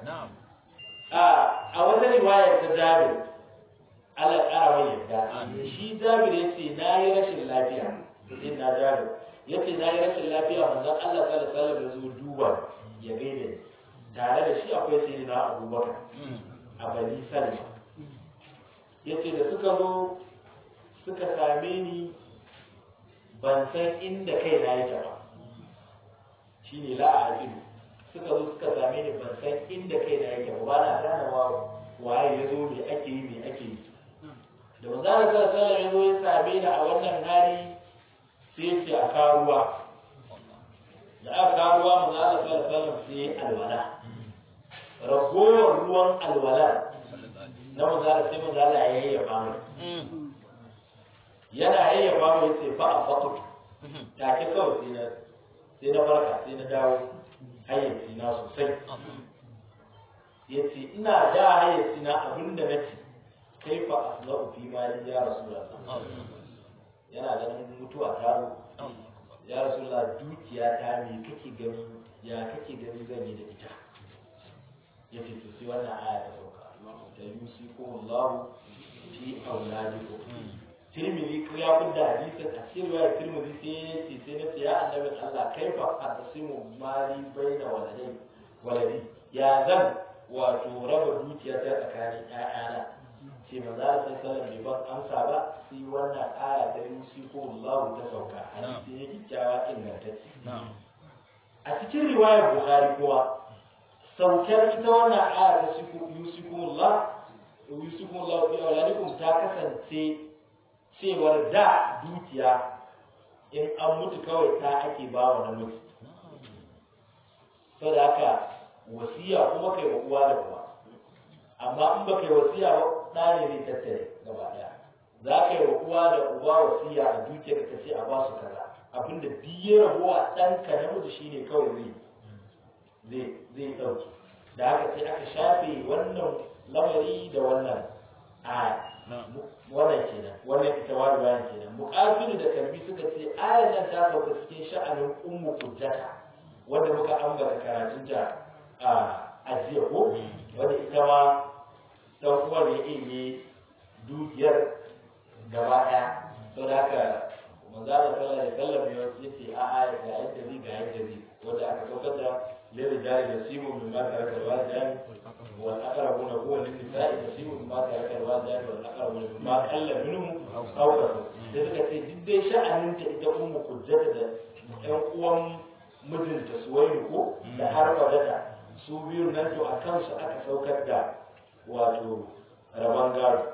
a wata riwayar ta jabir Allah ƙara mai yadda shi jabir ya ce na yi rashin lafiya sai na jabir ya ce na yi rashin lafiya manzon Allah sallallahu alaihi wasallam ya zo duba ya gaida ni tare da shi akwai sai na abubakar a bani salma ya ce da suka zo suka same ni ban san inda kai na yake ba shi ne la'ajibu suka zo suka same ni ban san inda kai na yake ba ba na ganawa waye ya zo me ake yi me ake yi da manzara sallallahu alaihi ya zo ya same ni a wannan hali sai ya ce a karuwa da aka kawo ruwa mu za a sallallahu sai alwala ragowar ruwan alwala na mazara sai mazala ya yayyafa mu yana yayyafa mu yace fa a fatu take kawai sai na sai na farka sai na dawo hayyaci na sosai yace ina da hayyaci na abinda nace kai fa asna'u fi mali ya rasulullah yana ganin mutuwa ta ya rasulullah dukiya ta me kake gani ya kake gani zan yi da ita ya ce to sai wannan aya ta sauka da yusi ko Allah fi auladikum Tirmidhi ko ya fidda hadisi a cikin riwayar Tirmidhi sai ya ce sai na ce ya annabi Allah kaifa aqsimu mali baina waladai waladi ya zan wato raba dukiya ta tsakanin ƴaƴana ce maza da sai sallar bai ban amsa ba sai wannan aya ta yusi ko Allah ta sauka hadisi ne kyakkyawa ingantacce a cikin riwayar Bukhari kuwa saukar ita wannan aya ta yusi ko Allah yusi ko Allah fi auladikum ta kasance cewar da dukiya in an mutu kawai ta ake ba wa namiji saboda haka wasiya kuma kai wa uwa da uwa amma in ba kai wasiya ba ɗa ne zai tattare gaba ɗaya za ka yi wa uwa da uba wasiya a dukiyar ka ce a ba su kaza abinda duk ya rabuwa ɗanka namiji shine kawai zai zai ɗauki da haka sai aka shafe wannan lamari da wannan aya wannan kenan wannan ita wa bayan kenan muqatil da kalbi suka ce ayar nan ta sauka cikin sha'anin ummu kujjata wanda muka ambata karatun ta a jiya ko wanda ita ma dan uwar ya iya dukiyar gaba daya saboda haka manzo Allah sallallahu alaihi wasallam ya ce a aya ga yadda zai ga yadda zai wanda aka saukar da للرجال نصيب مما ترك الوالدان والأقربون هو للنساء نصيب مما ترك الوالدان والأقربون مما قل منه أو كثر da suka ce duk dai sha'aninta ita ummu kujjata da ƴan uwan mijinta suwairu ko da har wadata su biyu nan to a kansu aka saukar da wato rabon gado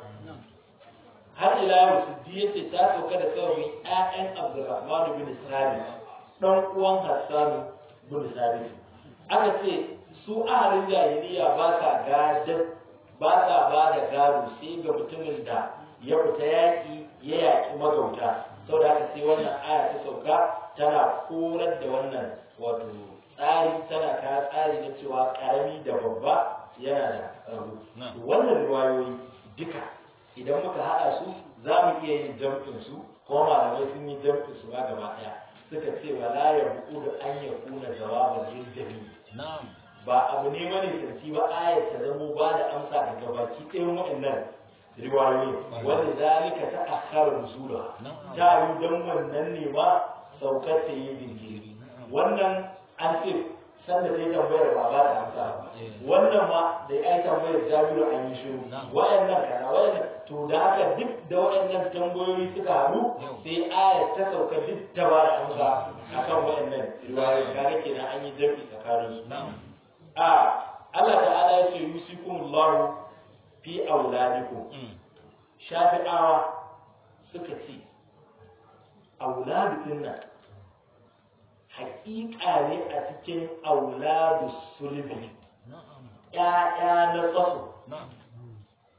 har ila yau siddi yace ta sauka da sauran ƴaƴan abdurrahman bin sabit dan uwan hassan bin sabit aka ce su ahalin jahiliya ba sa gadar ba sa ba da gado sai ga mutumin da ya fita yaƙi ya yaƙi magauta sau da aka sai wannan aya ta sauka tana korar da wannan wato tsari tana ka tsari na cewa ƙarami da babba yana da rabu wannan ruwayoyi duka idan muka haɗa su za mu iya yin jam'in su kuma malamai sun yi jam'in su ba gaba ɗaya suka ce wala ya buƙu da an ya kuna jawaban lil jami'i ba abu ne mani santi ba ayat ta zamo ba da amsa daga baki ɗayan waɗannan riwayoyi wanda zalika ta akhara nusula ta yi dan wannan ne ma saukar ta yi jinkiri wannan an ce sanda ta yi tambayar ba ba da amsa wannan ma da ya yi tambayar jabiru an yi shiru waɗannan kana waɗannan to da haka duk da waɗannan tambayoyi suka haɗu sai ayat ta sauka duk ta ba da amsa akan waɗannan riwayoyi kaga kenan an yi jami'i tsakanin su a Allah ta'ala ya ce yusikumullahu fi auladikum shafi'awa suka ce auladu din nan haƙiƙa ne a cikin auladu sulbi ƴaƴa na tsaso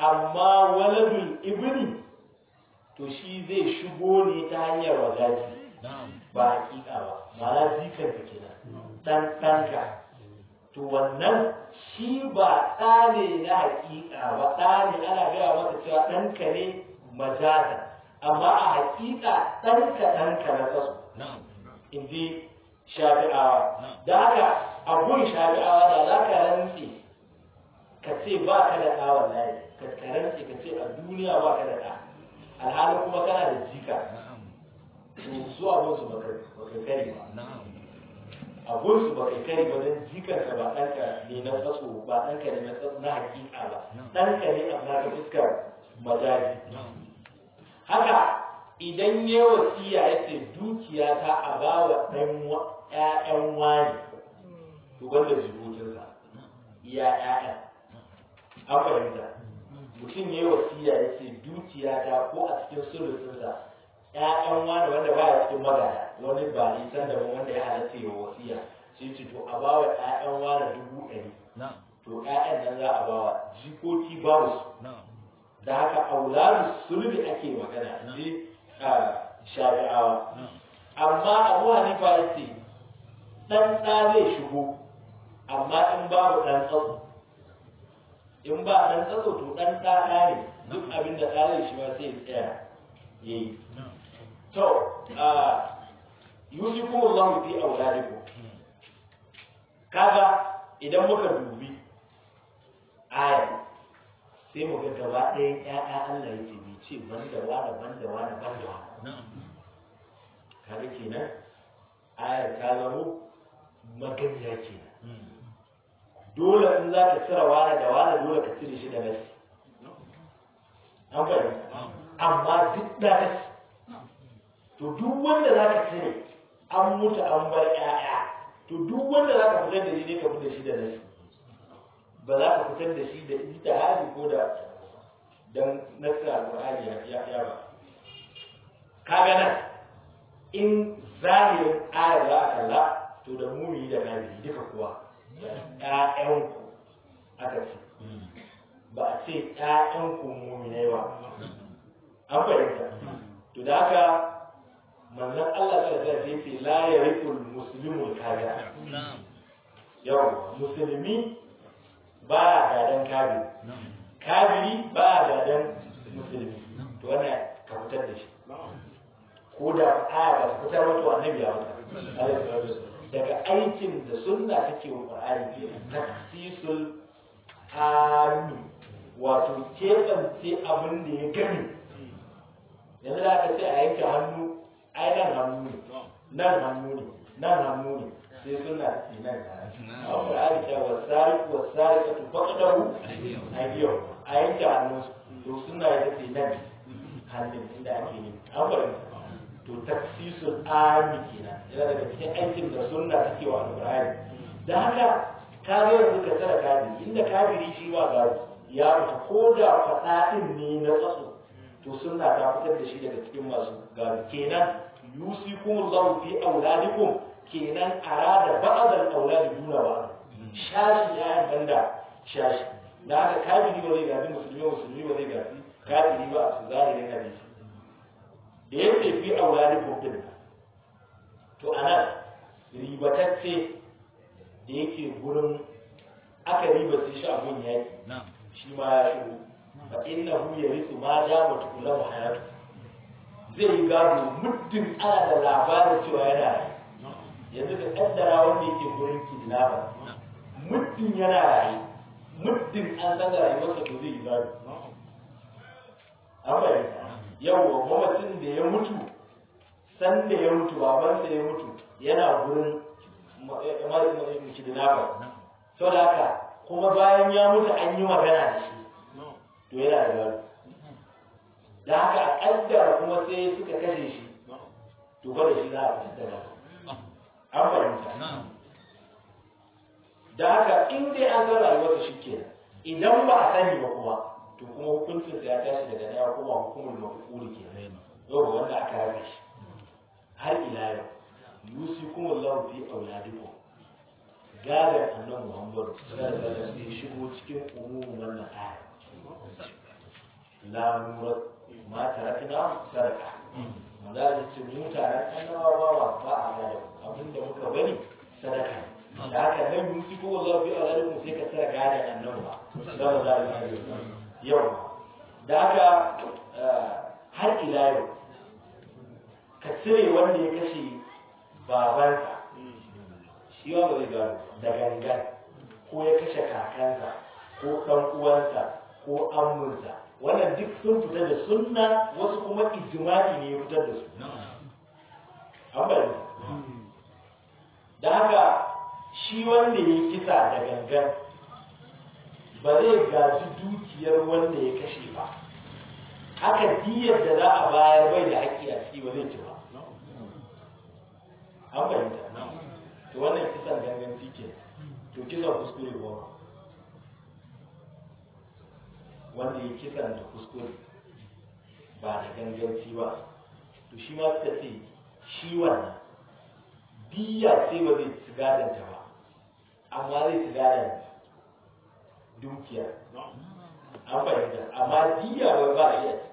amma waladul ibni to shi zai shigo ne ta hanyar wajaji ba hakika ba ma'ana jikan ka kenan dan ɗanka to wannan shi ba ɗa ne na hakika ba ɗa ne ana gaya masa cewa ɗanka ne majaza amma a hakika ɗanka ɗanka na kasu in ji shafi'awa da haka a gun shafi'awa da za ka rantse ka ce ba ka da ɗa wallahi ka rantse ka ce a duniya ba ka da ɗa alhali kuma kana da jika su abin su baka kari ba abin su baka kari ba don jikarka ba ɗanka ne na tsaso ba ɗanka ne na tsaso na hakika ba ɗanka ne a naka fuskar majaji haka idan ya wasiya ya ce dukiya ta a ba wa ɗan ƴaƴan wani to wanda jikokinsa iya ƴaƴan an fahimta mutum ya yi wasiya ya ce dukiya ta ko a cikin sulusunsa ƴaƴan wani wanda baya cikin magana wani ba nisan da wanda ya halatta ya wasiya sai ce to a bawa ƴaƴan wani dubu ɗari to ƴaƴan nan za a bawa jikoki babu su da haka auladu sulbi ake magana ji shafi'awa amma abu hanifa ya ce ɗan ɗa zai shigo amma in babu ɗan tsatso in ba ɗan tsatso to ɗan ɗa ɗa ne duk abin da ɗa zai shi ma sai ya tsaya ya yi to yusikum Allah fi auladikum kaga idan muka dubi aya sai mu ga gaba ɗayan ƴaƴa Allah yake bai ce banda wani banda wani banda wani kaga kenan ayar ta zamo maganiya kenan dole in za ka cire wani da wani dole ka cire shi da nasi an fahimta amma duk da nasi to duk wanda za ka cire an mutu an bar ƴaƴa to duk wanda za ka fitar da shi ne ka fitar da shi da nasi ba za ka fitar da shi da ijtihadi ko da dan nasra alqur'ani ya ya ba kaga nan in zahirin ayar za a kalla to da mumi da kafiri duka kuwa ƴaƴanku aka ce ba a ce ƴaƴanku muminai ba an fahimta to da haka manzon Allah ta da ya ce la yarikul muslimul kafira yau musulmi ba ya gadan kafiri kafiri ba ya gadan musulmi to wannan ka fitar da shi ko da aya ba ta fitar wato annabi ya fitar daga aikin da sunna take wa qur'ani taksisul ami wato keɓance abin da ya gani yanzu da aka ce a yanke hannu ai nan hannu ne nan hannu ne nan hannu ne sai suna ce nan a qur'ani ta wasari wasari ka tu faqdahu ayyo a yanke hannu to suna ya ce nan hannun inda ake ne an bari to taksisul ami kenan yana daga cikin aikin da sunna take wa alqur'ani da haka ka zo yanzu ka tsara kafiri inda kafiri shi ba gado ya fita ko da faɗa ɗin ne na tsatso to sunna ta fitar da shi daga cikin masu gado kenan yusikumullahu fi auladikum kenan arada ba'd al-auladi duna ba'd shashi ya banda shashi da haka kafiri ba zai gadi musulmi musulmi ba zai gadi kafiri ba a su zahirin hadisi da ya ce fi auladikum din to anan ribatacce da yake gurin aka riba sai shi abun yaki shi ma ya shigo fa innahu yarithu ma dama tukullahu hayatu zai yi gado muddin ana da labarin cewa yana raye yanzu ka kaddara wanda yake gurin kidnapper muddin yana raye muddin an san da rayuwarsa to zai yi gado an bayyana yawwa mamacin da ya mutu san da ya mutu babansa ya mutu yana gurin kidnapper sau da haka kuma bayan ya mutu an yi magana da shi to yana da gado da haka a kaddara kuma sai suka kashe shi to ba da shi za a fitar da an fahimta da haka in dai an san rayuwarsa shi kenan idan ba a sani ba kuma to kuma hukuncin ya tashi daga daya kuma hukumar mafukuri ke yau ba wanda aka rabe shi har ila yau yusi kuma lahu fi auladikum gadar annan muhammadu sallallahu alaihi wasallam shigo cikin umumin wannan aya la nurat ma tarakna sadaka manzo ya ce mu taron annabawa ba a gado abinda muka bari sadaka da haka nan mun fito wa zafi a zalikun sai ka tsara gadon annabi ba sallallahu alaihi wasallam yau da haka har ila yau ka cire wanda ya kashe babansa shi ba zai gano da gangan ko ya kashe kakansa ko ɗan uwansa ko amminsa wannan duk sun fita da sunna wasu kuma ijma'i ne ya fitar da su an bari da haka shi wanda ya kisa da gangan ba zai gaji dukiyar wanda ya kashe ba haka diyar da za a bayar bai da haƙƙi a ciki ba zai ci ba an fahimta to wannan kisan ganganci ke to kisan kuskure ba wanda ya kisan da kuskure ba da ganganci ba to shi ma suka ce shi wannan diya sai ba zai ci gadanta ba amma zai ci gadon dukiya an fahimta amma diya ba ba a iya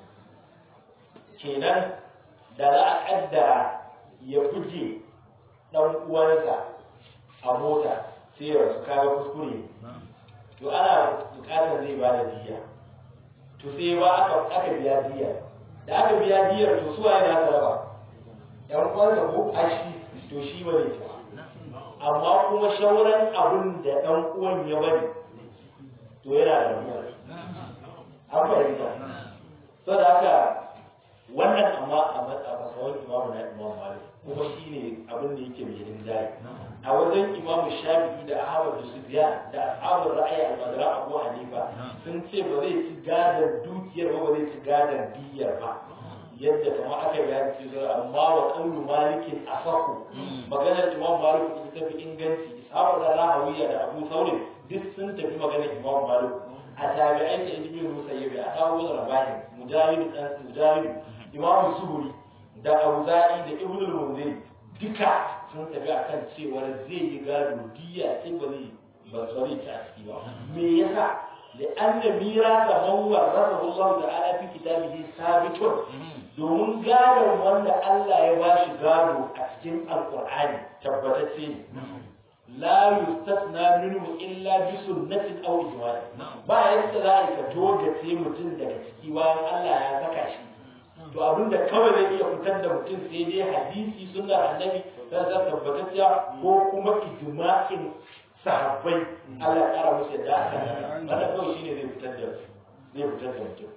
kenan da za a kaddara ya buge dan uwansa a mota sai ya rasu kaga kuskure to ana bukatar zai ba da diya to sai ba aka aka biya diya da aka biya diyar to suwa yana ta raba yan uwansa ko ashi to shi ba zai ci ba amma kuma shauran abin da dan uwan ya bari to yana da ruwa an fahimta saboda haka wannan amma a matsawar imamu na imam malik kuma shi ne abin da yake mai rinjaye a wajen imamu shafi'i da ahmad da sufyan da ashabul ra'ayi al-madra abu hanifa sun ce ba zai ci gadon dukiyar ba ba zai ci gadon diyar ba yadda kama aka bayani ce zai amma wa qawlu malikin asahu maganar imam malik ita tafi inganci ishaq da rahawiya da abu saurin duk sun tafi maganar imam malik a tabi'ai da ibn musayyib a dawo da rabahin mujahid dan mujahid imam zuhuri da auza'i da ibn al-munzir duka sun tafi akan cewa zai yi gado diya sai ba zai ba tsari ta ciki ba me yasa لأن ميراث من ورثه الله تعالى في كتابه ثابت domin gadon wanda Allah ya ba shi gado a cikin alkur'ani tabbatacce ne la yustasna minhu illa bi sunnatin aw ijma'i ba yadda za a ka togace mutum daga ciki bayan Allah ya saka shi to abinda kawai zai iya fitar da mutum sai dai hadisi sunnar annabi dan za tabbatacciya ko kuma ijma'in sahabbai Allah ya kara musu yadda aka wanda kawai shine zai fitar da zai fitar da mutum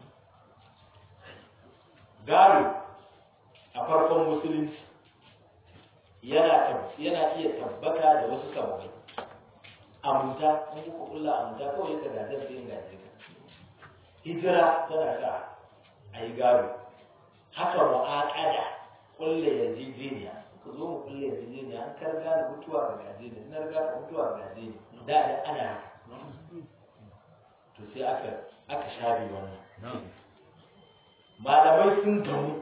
gado a farkon musulunci yana yana iya tabbata da wasu sababai amunta in kuka kulla amunta kawai yadda gadar sai gaje ka hijira tana sa a yi gado haka mu'aƙada kulle yarjejeniya ka zo mu kulle yarjejeniya an kar gane mutuwa ga gaje ne na riga ka mutuwa ga gaje ne da da ana to sai aka aka shafe wannan malamai sun gamu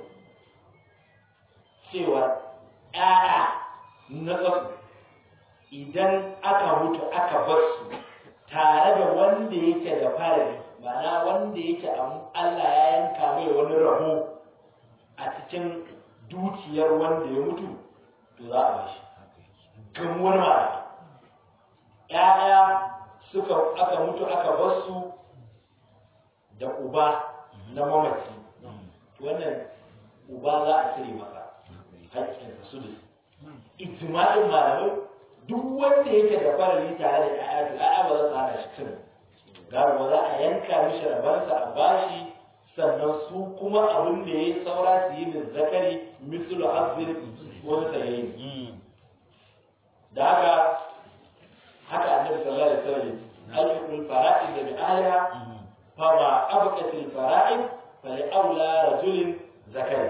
cewa ‘ya'ya na ƙasu idan aka mutu aka bar su tare da wanda yake da farari ma'ana wanda yake Allah ya yanka mai wani rabo a cikin dukiyar wanda ya mutu to za a bashi gamuwar ma'ana ‘ya'ya suka aka mutu aka bar su da uba na mamaci wannan uba za a cire masa haƙƙin su da ijma'in malamai duk wanda yake da farali tare da ƴaƴa to ƴaƴa ba za su hana shi cin gado ba za a yanka mishi rabansa a bashi sannan su kuma abin da ya yi saura su yi min zakari mislu hazbin wani sayayi da haka haka annabi sallallahu alaihi wasallam alfiqul fara'id da bi ahliha fa ma abqatil fara'id fa li aula rajulin zakari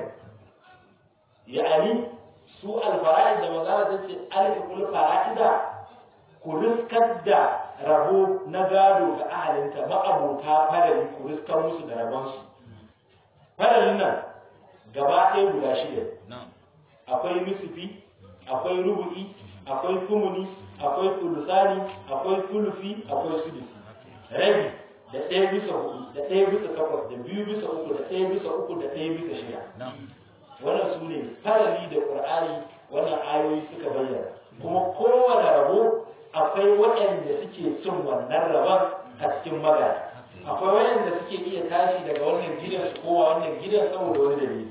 yani su alfara'id da magana ta ce alfiqul fara'ida ku riskar da rabo na gado ga ahalinta ma'abota farali ku riskar musu da rabonsu faralin nan gaba ɗaya guda shida akwai nusufi akwai rubu'i akwai kumuni akwai tulusani akwai tulufi akwai sudusi rabi da ɗaya bisa hudu da ɗaya bisa takwas da biyu bisa uku da ɗaya bisa uku da ɗaya bisa shida wannan su ne farali da ƙur'ani wannan ayoyi suka bayyana kuma kowane rabo akwai waɗanda suke cin wannan rabon a cikin magana akwai waɗanda suke iya tashi daga wannan gidan su kowa wannan gidan saboda wani dalili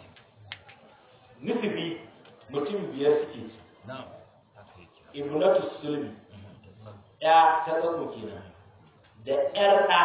nufi mutum biyar suke ci ibnatu sulmi ya ta tsako kenan da ƴar ɗa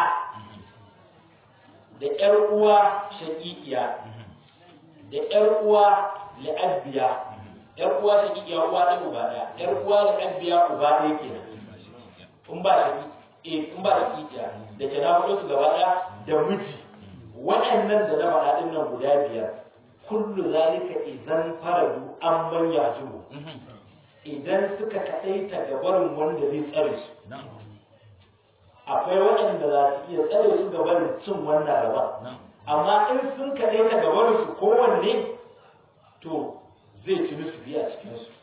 da ƴar uwa shaƙiƙiya da ƴar uwa la'abbiya ƴar uwa shaƙiƙiya uwa ɗaya uba ɗaya ƴar uwa la'abbiya uba ɗaya kenan in ba shaƙi in ba shaƙiƙiya da ke na faɗo su gaba ɗaya da miji waɗannan da na faɗa ɗin nan guda biyar kullu zalika idan faradu an manya juhu idan suka kaɗaita ga barin wanda zai tsare su akwai waɗanda za su iya tsare su ga barin cin wannan raba amma in sun kaɗaita ga barin su kowanne to zai ci musu biya cikin su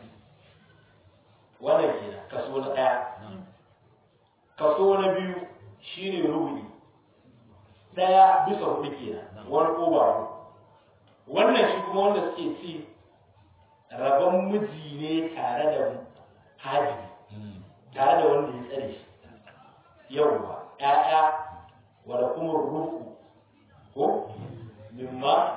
wannan kenan kaso na ɗaya kaso na biyu shine rubu'i ɗaya bisa hudu kenan wani ƙoba wannan shi kuma wanda suke ci rabon miji ne tare da hajibi tare da wanda ya tsare shi yauwa ƴaƴa wala kuma rufu ko mimma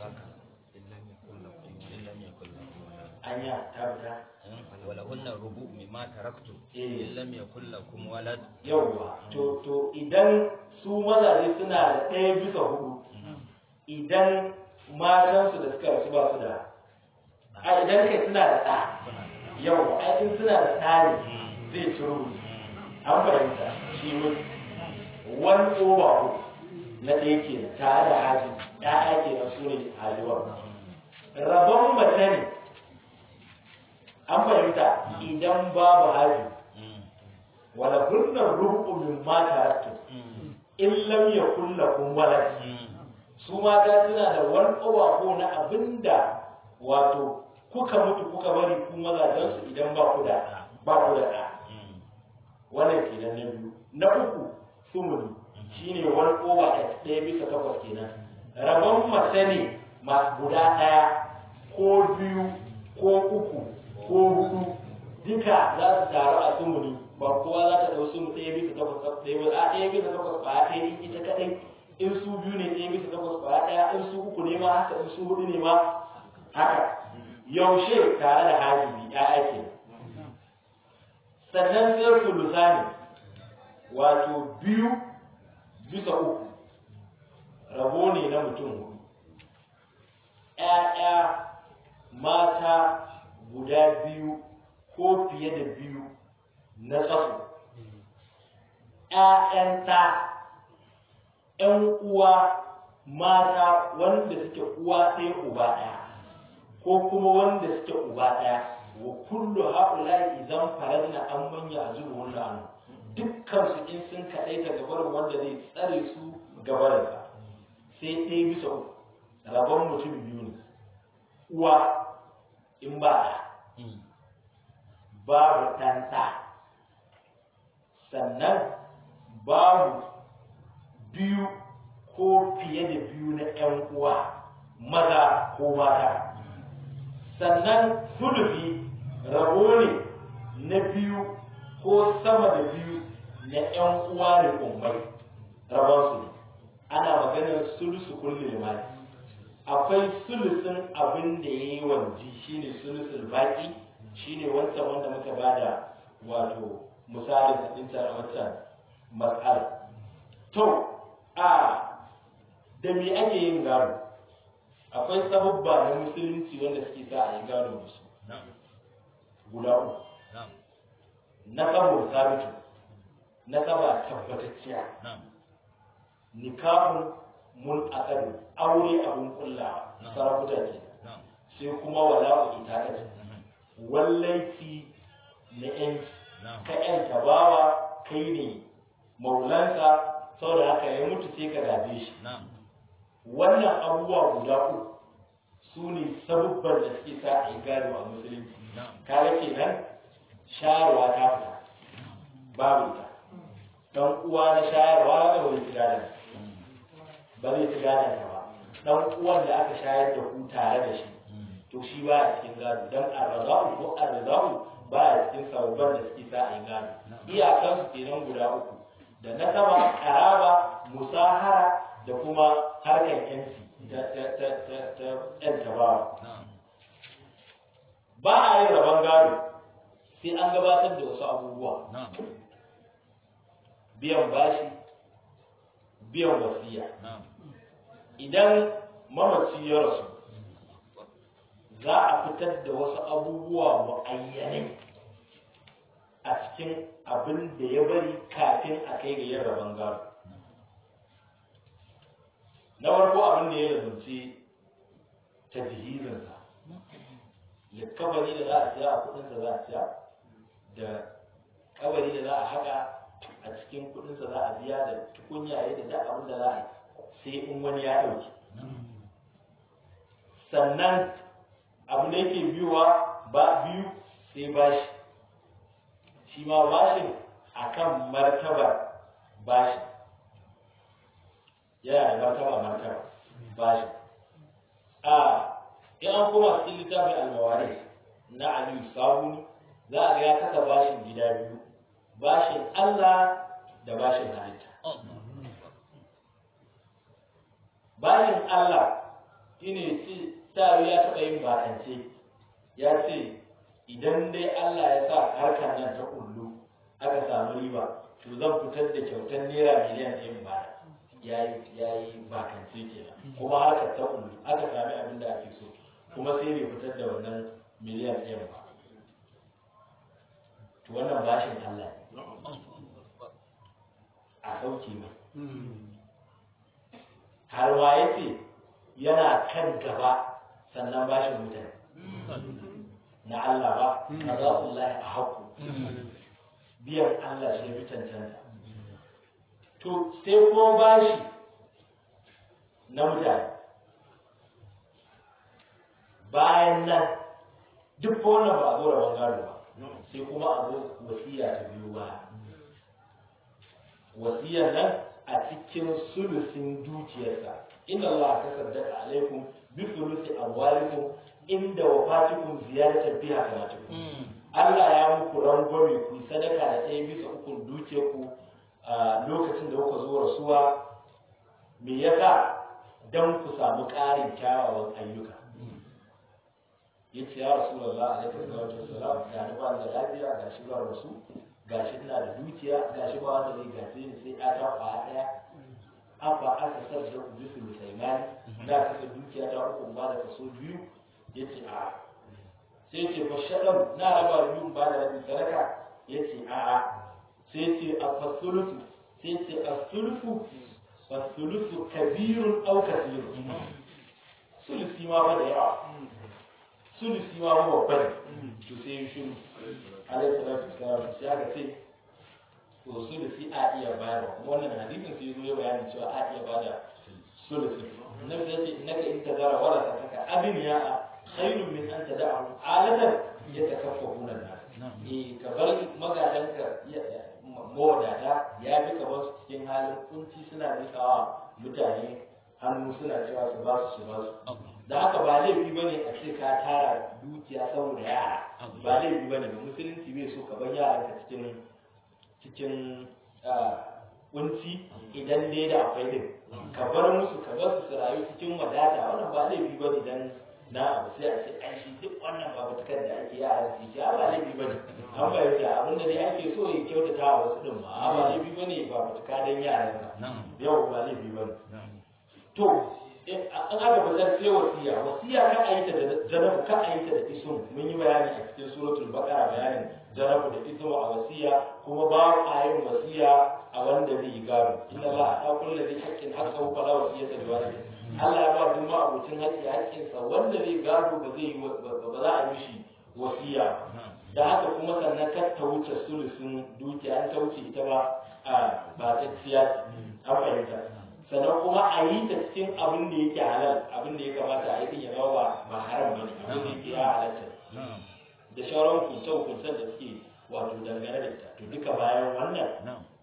anya tabta wala hunna rubu mimma taraktu Eh. in lam yakul lakum walad yauwa to to idan su mazaje suna da ɗaya bisa hudu idan matansu da suka rasu ba su da a idan kai suna da ɗa yau ai in suna da ɗa ne zai ci rubutu an fahimta shi mun wani over na ɗaya ke tare da haji ɗaya ke na su ne hajiwar rabon mace ne an fahimta idan babu haji wala hunnar rubu min ma taraktu in lam yakul lakum walad su mata suna da wani ko na abinda wato kuka mutu kuka bari ku mazajen su idan ba ku da ba ku da ɗa wannan kenan na biyu na uku sumuni shine wani kowa a ɗaya bisa takwas kenan rabon mace ne ma guda ɗaya ko biyu ko uku ko hudu duka za su taru a sumuni ba kowa za ta ɗau sumu ɗaya bisa takwas ɗaya ba a ɗaya bisa takwas ba ɗaya in ita kaɗai in su biyu ne ɗaya bisa takwas ba ɗaya in su uku ne ma haka in su hudu ne ma haka yaushe tare da hajibi ya ake sannan sai sulusani wato biyu bisa uku rabo ne na mutum hudu ‘ya'ya mata guda biyu ko fiye da biyu na tsaso ‘ya'yan ta ‘yan uwa mata wanda suke uwa ɗaya uba ɗaya ko kuma wanda suke uba ɗaya wa kullu haula idan faradna an manya azuru wannan dukkan su in sun kaɗaita gabarin wanda zai tsare su gabarin sa sai ɗaya bisa uku rabon mutum biyu ne uwa in ba ɗa babu ɗan ɗa sannan babu biyu ko fiye da biyu na ‘yan uwa maza ko mata sannan sulufi rabo ne na biyu ko sama da biyu na ‘yan uwa da ummai rabonsu ne ana maganar sulusu kulli limani akwai sulusun abin da ya yi wanji shine sulusul baki shine wancan wanda muka bada wato misalin ɗinta a wancan matsala to a da me ake yin gado akwai sababba na musulunci wanda suke sa a yi gado da su guda uku na saboda sabitu na saba tabbatacciya nikahun mun akadu aure abun kullawa sarakuta ke sai kuma wala'u ita kace wallaiti na yanci ka yanta bawa kai ne maulansa saboda haka ya mutu sai ka gaje shi wannan abubuwa guda uku su ne sabubban da suke sa a yi gado a musulunci kaga kenan sharuwa ta fita babu ita dan uwa na shayarwa da bai ci gadon ba zai ci gadon ka ba dan uwan da aka shayar da ku tare da shi to shi ba a cikin gado dan arzahu ko arzahu ba a cikin sababban da suke sa a yi gado iyakan su kenan guda uku da nasaba karaba musahara da kuma harkar yanci ta ta ta ta ta yan tabawa ba a yin rabon gado sai an gabatar da wasu abubuwa biyan bashi biyan wasiya idan mamaci ya rasu za a fitar da wasu abubuwa mu'ayyanai a cikin abin da ya bari kafin a kai ga yin rabon gado na farko abin da ya lazumci ta jihizinsa likabari da za a siya a kudinsa za a siya da kabari da za a haka a cikin kudinsa za a biya da tukunyaye da duk abin da za a yi sai in wani ya ɗauki sannan abu da yake biyuwa ba biyu sai bashi shi ma bashin akan martabar bashi yana da martaba martaba bashi a in an koma cikin littafin almawari na aliyu sabuni za a ga ya kasa bashin gida biyu bashin allah da bashin halitta bashin allah shine ce ta ya taɓa yin bakance ya ce idan dai Allah ya sa harkar nan ta kullu aka samu riba to zan fitar da kyautar naira miliyan ɗin ba ya yi bakance kenan kuma harkar ta kullu aka sami abin da ake so kuma sai bai fitar da wannan miliyan ɗin ba to wannan bashin Allah ne a sauke mai har ma ya ce yana kan gaba sannan bashin mutane na Allah ba na za su lahi a haku biyan Allah shi fi cancanta to sai kuma bashi na mutane bayan nan duk wannan ba a zo rabon gado ba sai kuma a zo wasiya ta biyu ba wasiyar nan a cikin sulusin dukiyarsa inna Allah ta saddaka alaikum bi sulusi amwalikum inda wafatikum ziyaratan biha kamatukum Allah ya muku rangwame ku sadaka da ɗaya bisa ukun dukiyarku a lokacin da kuka zo rasuwa me yasa dan ku samu ƙarin kyawawan ayyuka yace ya rasulullah alaihi salatu wassalam ga ni ba da lafiya ga shi ba rasu ga shi ina da dukiya ga shi ba wanda zai gaje ni sai ata kwa daya abba aka sarda ku bisu musulmani da kasa dukiya ta uku ba da kaso biyu yace a sai ce fa shaɗan na raba biyu ba da rabi sadaka yace a a sai ce a fasulusu sai ce a sulusu fasulusu kabirun au kasirun sulusi ma ba da yawa sulusi ma ba babba ne to sai yi shiru alaihi salatu wasalam sai aka ce to sulusi a iya bayarwa kuma wannan hadisin sai zo ya bayani cewa a iya bada sulusi nabi ya ce innaka in tazara warasa taka abin ya khairun min an tada'ahu alatan yatakaffafuna nas eh ka bar magadanka mawadata ya fi ka bar su cikin halin kunci suna nikawa mutane hannu suna cewa su ba su su ba su da haka ba laifi bane a ce ka tara dukiya saboda yara ba laifi bane ba musulunci bai so ka bar yaranka cikin cikin kunci idan dai da akwai din ka bar musu ka bar su su rayu cikin wadata wannan ba laifi bane dan na abu sai a ce ai shi duk wannan ba batukar da ake yara su ce ba laifi bane an bayyana abin da dai ake so ya kyautata wa wasu din ma ba laifi bane ba batuka dan yaran ka yau ba laifi bane to an aka fitar sai wasiya wasiya kan a yi ta da janabu kan a yi ta da isun mun yi bayani a cikin suratul baqara bayanin janabu da isun a wasiya kuma ba a yin wasiya a wanda zai yi gado inna la ta kullu zai haqqin haqqahu fala wasiyata li walidi Allah ya ba duk ma'abucin haƙƙi haƙƙinsa wanda zai gado ba zai yi ba za a yi shi wasiya da haka kuma sannan kar ta wuce sulusun dukiya an ta wuce ita ba a ba ta ciya an fahimta sannan kuma a yi ta cikin abin da yake halal abin da ya kamata a yi din ya zama ba ba haram bane abin da yake ya halatta da shawarar kunce kuncen da suke wato dangane da ita to duka bayan wannan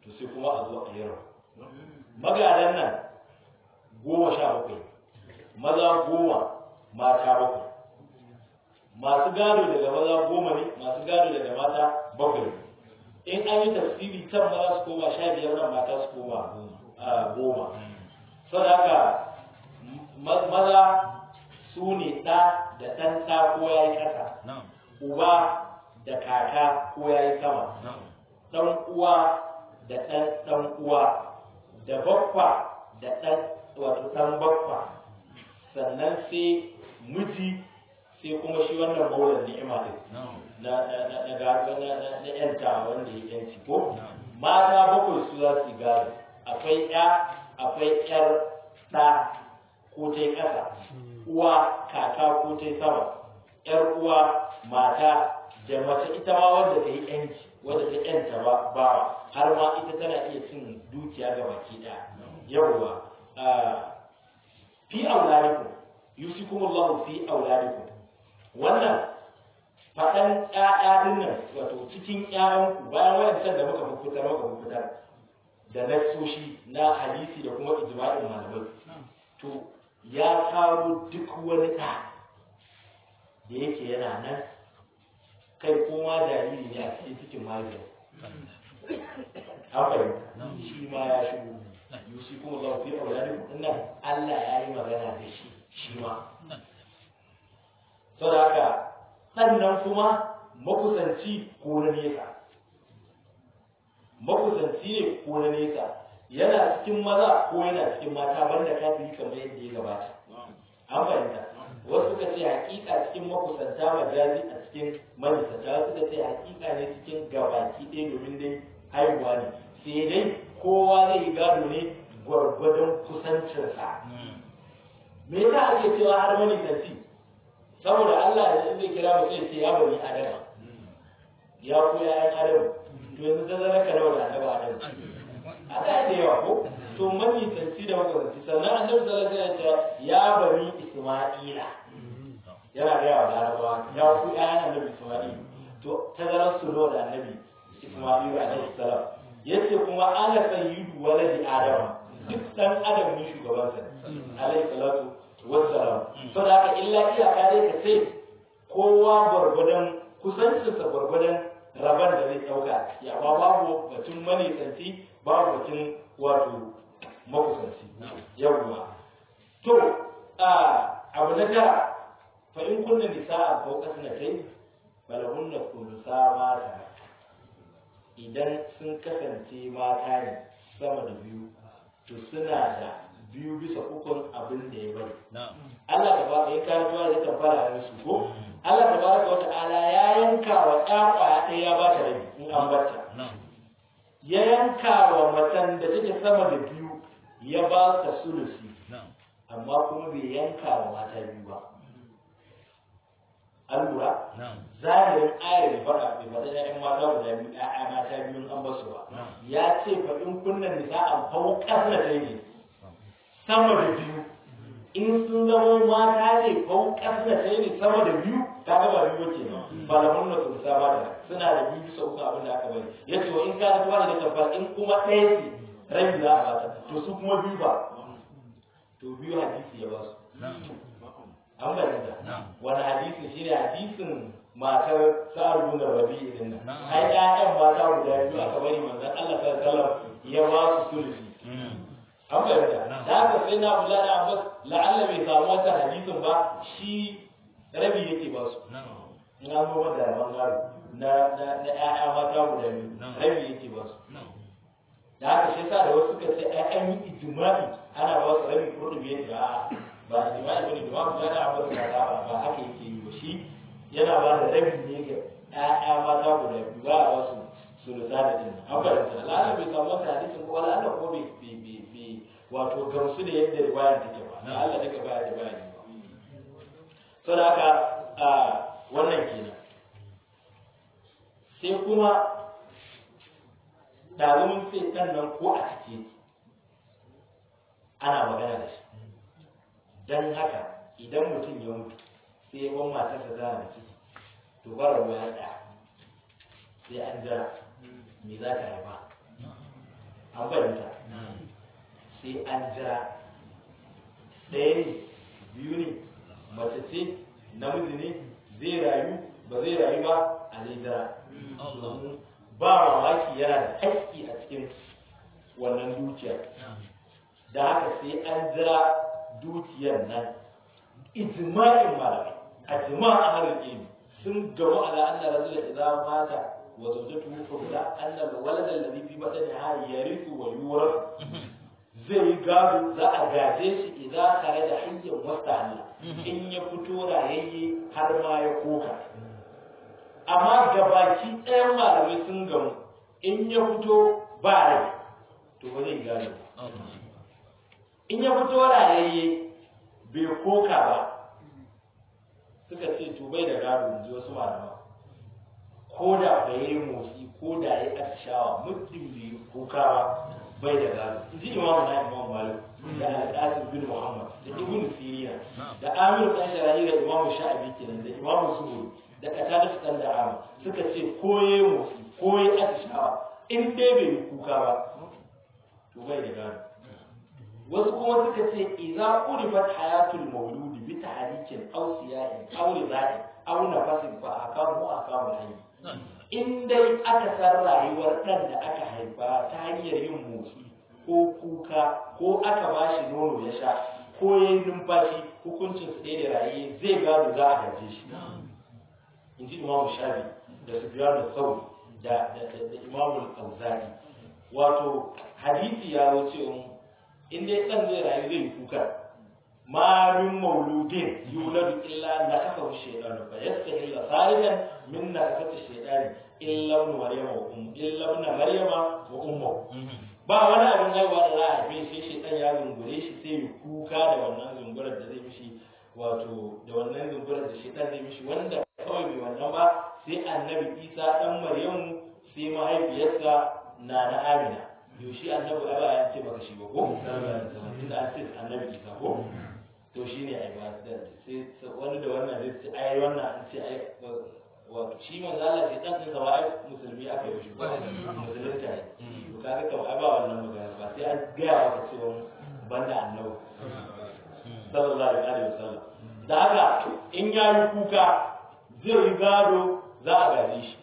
to sai kuma a zo a yi rabu magadan nan goma sha bakwai maza goma mata bakwai masu gado daga maza goma ne masu gado daga mata bakwai in an yi tafsiri can maza su koma sha biyar nan mata su koma goma saboda haka maza su ne ɗa da ɗan ɗa ko ya yi ƙasa uba da kaka ko ya yi sama ɗan uwa da ɗan ɗan uwa da bakwa da ɗan wato ɗan bakwa sannan sai miji sai kuma shi wannan maulan ni'ima din na na na na gado na na na yanta wanda ya yanci ko mata bakwai su za su gado akwai ya akwai yar ɗa ko ta yi ƙasa uwa kaka ko ta yi sama yar uwa mata da mace ita ma wanda ta yi yanci wanda ta yanta ba bawa har ma ita tana iya cin dukiya ga baki ɗaya yawwa fi auladikum yusikumullahu fi auladikum wannan faɗan ƴaƴa din nan wato cikin ƴaƴanku bayan wayancan da muka fitar muka fitar da nassoshi na hadisi da kuma ijma'in malamai to ya kawo duk wani ɗa da yake yana nan kai koma jariri ne a cikin cikin mahaifiyar an fahimta shi ma ya shigo yusi kuma za ku yi auladikum nan Allah ya yi magana da shi shi ma saboda haka sannan kuma makusanci ko na nesa makusanci ne ko na nesa yana cikin maza ko yana cikin mata banda kafiri kamar yadda ya gabata an fahimta wasu suka ce hakika cikin makusanta majazi a cikin manisanta wasu suka ce hakika ne cikin gabaki ɗaya domin dai haihuwa ne sai dai kowa zai yi gado ne gwargwadon kusancinsa me yasa ake cewa har manisanci saboda Allah da zai kira mu sai ce ya bani adama ya ku ya yan adam to yanzu ta zara ka nawa da annabi adam a da da yawa ko to manisanci da makamanci sannan annabi sallallahu alaihi wasallam ya bani isma'ila yana da yawa larabawa ya ku ya yan annabi isma'ila to tazarar su nawa da annabi isma'ila alaihi salam yace kuma ana sayyidu waladi adama duk dan adam ne shugabansa alaihi salatu wassalam so da haka illa iyaka dai ka ce kowa gwargwadon kusancinsa gwargwadon rabar da zai ɗauka ya ba babu batun manisanci babu batun wato makusanci yawwa to abu na tara fa in kunna nisa'a fawqa sanatayn falahunna thulutha ma tarak idan sun kasance mata ne sama da biyu to suna da biyu bisa ukun abin da ya bari. Allah ta ba ya kawo tuwa da tabbara da su ko? Allah ta baraka wa ta'ala ya yanka wa ɗa ƙwaya ɗaya ya ba ta rabi in an barta. Ya yanka wa macen da take sama da biyu ya ba ta sulusi. Amma kuma bai yanka wa mata biyu ba. An lura? Zahirin ayar bai faɗa bai faɗa ‘ya'yan mata guda biyu ‘ya'ya mata biyun an basu ba. Ya ce faɗin kunnan nisa an hau ƙasa ta ne. sama da biyu in sun zama mata ne ko ƙasa ta ne sama da biyu ta ga ba biyu ke nan ba da munna su sa ba da suna da biyu bisa uku abin da aka bari ya ce in ka ta da tabbas in kuma ɗaya ce rabi za a bata to su kuma biyu ba to biyu hadisi ya ba su an bayyana wani hadisi shi ne hadisin matar sa'adu da rabi din nan ai ƴaƴan mata guda biyu aka bari manzon Allah sallallahu alaihi wasallam ya ba su sulusi an fahimta da haka sai na bula da abbas la'alla bai samu wata hadisin ba shi rabi yake ba su in an zo da bangaro na na na ƴaƴa mata guda biyu rabi yake ba su da haka shi yasa da wasu suka ce ai an yi ijma'i ana ba su rabi ko da biyar da ba ijma'i bane da ba bula da abbas ba ba haka yake yi ba shi yana ba da rabi ne ga ƴaƴa mata guda biyu ba a ba su sulusa da din an fahimta la'alla bai samu wata hadisin ko la'alla ko bai wato gamsu da yadda riwayar take ba na Allah daga baya da bayani ba so da haka a wannan kenan sai kuma ɗalibin sai ɗan nan ko a cike ana magana da shi don haka idan mutum ya mutu sai ya ban matarsa tana da ciki to bara ruwa ya ɗaya sai an jira me za ta haifa an fahimta sai an jira ɗaya ne biyu ne mace ce namiji ne zai rayu ba zai rayu ba a zai jira domin ba mamaki yana da haƙƙi a cikin wannan dukiyar da haka sai an jira dukiyar nan ijma'in malamai a jima'a harin ilimi sun gamu ala anna rajula idza mata wa zawjatuhu fawda anna al-walad alladhi fi batniha yarithu wa yurath zai gado za a gaje shi idan kare da hanyar wasta in ya fito rayayye har ma ya koka amma gabaki ɗayan malamai sun gamu in ya fito ba rai to ba zai gado in ya fito rayayye bai koka ba suka ce to bai da gado in ji wasu malama ko da bai yi motsi ko da ya atishawa muddin bai yi kuka ba bai da gado in ji imamu na imamu malik da al-qasim bin muhammad da ibn siriya da amir dan sharahi da imamu sha'abi kenan da imamu zuhuri da qatada dan da ama suka ce ko ya yi motsi ko ya atishawa in dai bai yi kuka ba to bai da gado wasu kuma suka ce idza urifat hayatul mawludi bi tahrikin aw siyahin aw ridain aw nafasin fa akamu akamu hayy in dai aka san rayuwar dan da aka haifa ta hanyar yin motsi ko kuka ko aka bashi nono ya sha ko ya yi numfashi hukuncin su ɗaya da raye zai gado za a gaje shi in ji imamu shafi da sufyan da sauri da imamu al wato hadisi ya zo cewa in dai ɗan zai rayu zai yi kuka ma min mauludin yuladu illa na kafa shaydanu fa yastahilla salihan min na kafa shaydani illa ibn maryama wa ummu illa ibn maryama wa ummu ba wani abin haihuwa da za a haife sai shaytan ya zungure shi sai ya kuka da wannan zungurar da zai mishi wato da wannan zungurar da shaytan zai mishi wanda kawai bai wannan ba sai annabi isa dan maryamu sai mahaifiyarsa na na amina yaushe annabi ai ba ya ce baka shi ba ko tunda an ce annabi isa ko to shine ai ba sai wani da wannan zai ce ai wannan an ce ai wato shi manzo Allah sai dan sa ba ai musulmi aka yi shi ba musulunta ne to kaga kamar ai ba wannan magana ba sai an ga maka cewa banda annabi sallallahu alaihi wasallam da haka in ya yi kuka zai yi gado za a gaje shi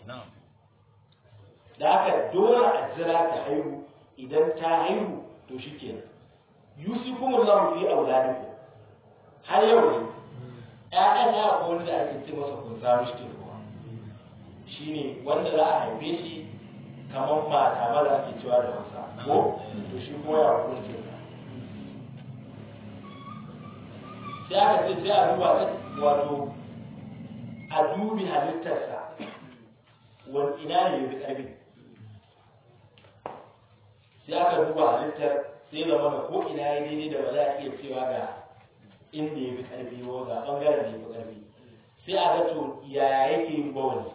da haka dole a jira ta haihu idan ta haihu to shi ke yusikum Allah fi auladikum har yau ne ƴaƴan ya ko wani da ake ce masa kun samu shi ko shine wanda za a haife shi kamar mata ma da ake cewa da Hausa ko to shi kuma ya hukunce sai aka ce sai a duba ta wato a dubi halittarsa wani ina ne ya fi ƙarfi sai aka duba halittar sai zama da ko ina ya daidai da ba za a iya cewa ga inda ya fi ƙarfi ko ga ɓangaren da ya fi ƙarfi sai a ga to yaya yake yin bawani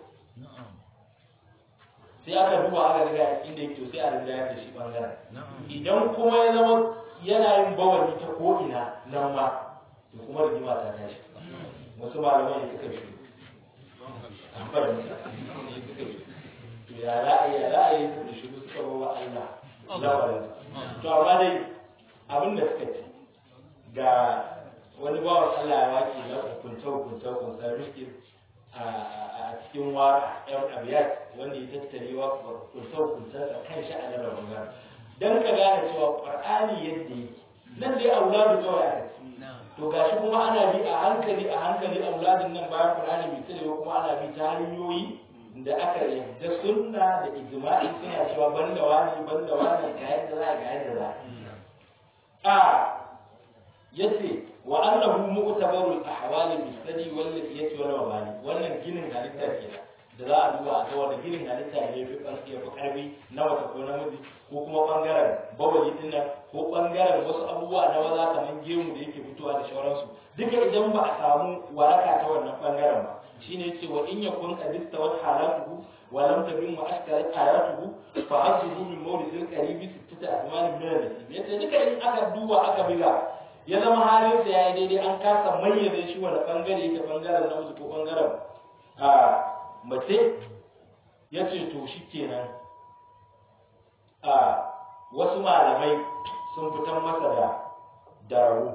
sai aka duba aka ga inda yake to sai a rinda da shi ɓangaren idan kuma ya zama yana yin bawani ta ko ina nan ma to kuma rigima ta tashi wasu malamai suka shi amfani suka shi to ya ra'ayi ya ra'ayi suka shi suka bawa Allah lamarin to amma dai abin da suka ce ga wani bawan Allah ya wake na hukunta hukunta hukunta rikin a cikin waka yan abiyat wanda ya tattare wa hukunta hukunta a kan sha'anin ramadan dan ka gane cewa qur'ani yadda yake nan dai auladu kawai aka ce to gashi kuma ana bi a hankali a hankali auladin nan bayan qur'ani bai tare kuma ana bi ta hanyoyi da aka yadda sunna da ijma'i suna cewa banda wani banda wani ga yadda za ga yadda za a yace wa annahu mu'tabaru al-ahwal bi-sadi wal liyati wal mabani wannan ginin halitta kenan da za a duba a ga wanda ginin halitta ne fi ƙarfi ya fi ƙarfi na wata ko namiji ko kuma ɓangaren bawali din nan ko ɓangaren wasu abubuwa na maza kamar gemu da yake fitowa da sauransu duka idan ba a samu waraka ta wannan ɓangaren ba shine ce wa in yakun qadista wa halatuhu wa lam tabin wa ashkarat ayatuhu fa azzuhu min mawlidil qaribi sittata azman min al-nasib yace duka in aka duba aka biga ya zama halin sa yayi daidai an kasa mayyaze shi wani bangare yake bangaren namiji ko bangaren a mace yace to shikenan a wasu malamai sun fitar masa da dararu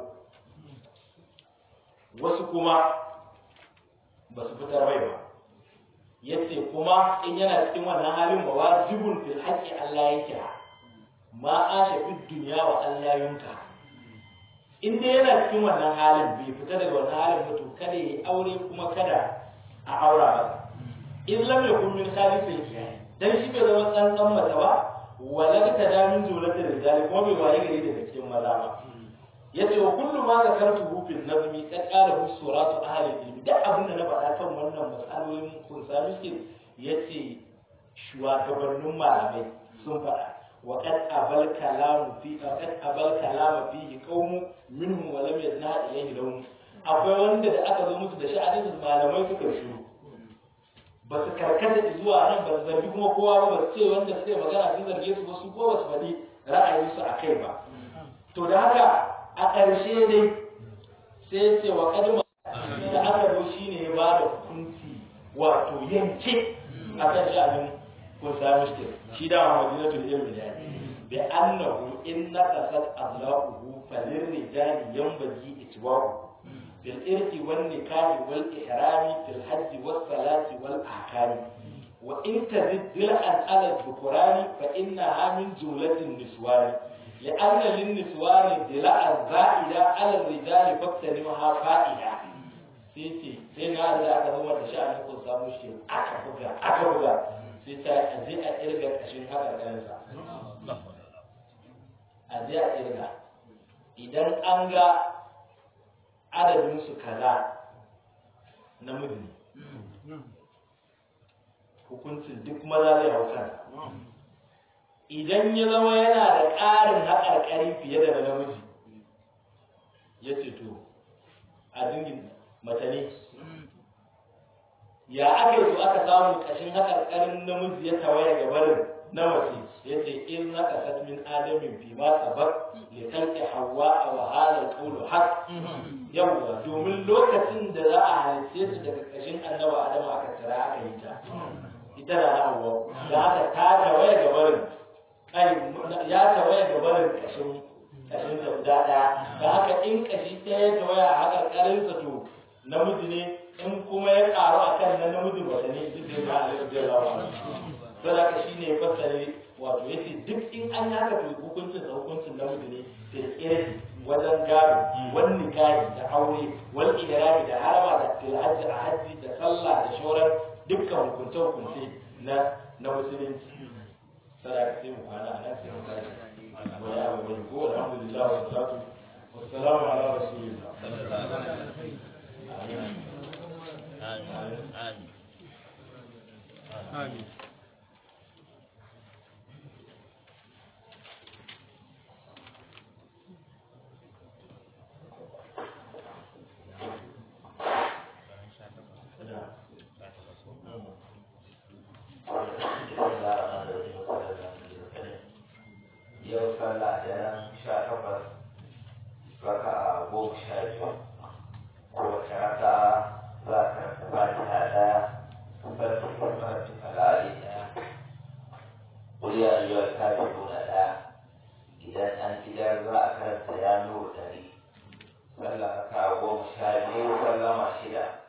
wasu kuma ba su fitar mai ba yace kuma in yana cikin wannan halin ba wajibun fil haqqi Allah yake ma asha fid dunya wa Allah yunka in dai yana cikin wannan halin bai fita daga wannan halin ba to kada ya aure kuma kada a aura masa in lam yakun min khalifil kiyaye dan shi bai zama tsantsan mata ba wala ta da min jumlatir rijal kuma bai waye gari daga cikin maza ba yace wa kullu ma zakartu fil nazmi qad qala hu suratu ahli ilmi da abin da na faɗa kan wannan mas'alolin kun sami shi yace shugabannin malamai sun faɗa wa qad abal kalamu fi qad abal kalamu fihi qaumu minhum wa lam yadna ilayhi lahum akwai wanda da aka zo musu da sha'anin malamai suka shiru ba su karkata zuwa nan ba su zargi kuma kowa ba ba su ce wanda suka yi magana sun zarge su ba su ko ba su faɗi ra'ayinsu a kai ba to da haka a ƙarshe dai sai ce wa kadima da aka zo shi ne ya ba da hukunci wato yanke a kan sha'anin kunsa mushkil shi da madinatul ilmi ne bi annahu in naqasat azlaquhu falir rijali yanbaghi itwaqu bil irqi wan nikahi wal ihrami fil hajj was salati wal ahkami wa in tazid dil'an ala dhukurani fa innaha min jumlatin niswani لأن للنسوان دلاء زائدة على الرجال فاغتنمها فائدة sai ce sai na da aka zama da sha'anin kun samu shi aka buga aka buga sai ta a je a irga kashin haka kansa a je a irga idan an ga adadin su kaza namiji hukuncin duk maza zai hau kansa idan ya zama yana da ƙarin haƙarƙari fiye da namiji ya ce to a dingin mace ne ya aka yi su aka samu ƙashin haƙarƙarin namiji ya tawaye ga barin na mace ya ce in na kasat min adamin fi ma sabak li kalki hawa a wahalar kaulu haq yawwa domin lokacin da za a halice su daga ƙashin annaba adama aka tara aka yi ta ita da hawa da aka ta tawaye ga barin ya tawaya ga barin kashin kashin da guda ɗaya da haka in kashi ɗaya ya tawaya a haka ƙarinsa to namiji ne in kuma ya ƙaru a kan na namiji mace ne duk da ba a da rawa sai haka shi ne fassare wato yace duk in an yi haka to hukuncin sa hukuncin namiji ne da kirki wajen gado wani nikahi da aure wal ihrami da harama da tilhajji a hajji da sallah da shauran dukkan hukunce hukunce na na musulunci sadaka sai mu kwana a nan sai mu tashi wa ya abu bai ko alhamdulillah wa salatu wa salamu ala rasulillah amin amin Amin. yau sallah daren sha takwas raka a goma sha biyu kowace raka za ka rasa fatiha daya sarki farfi kalali daya kuriya yiwuwar kafi nuna daya idan an idar za a karanta ya nuru dari sallah raka a goma sha biyu sallama shida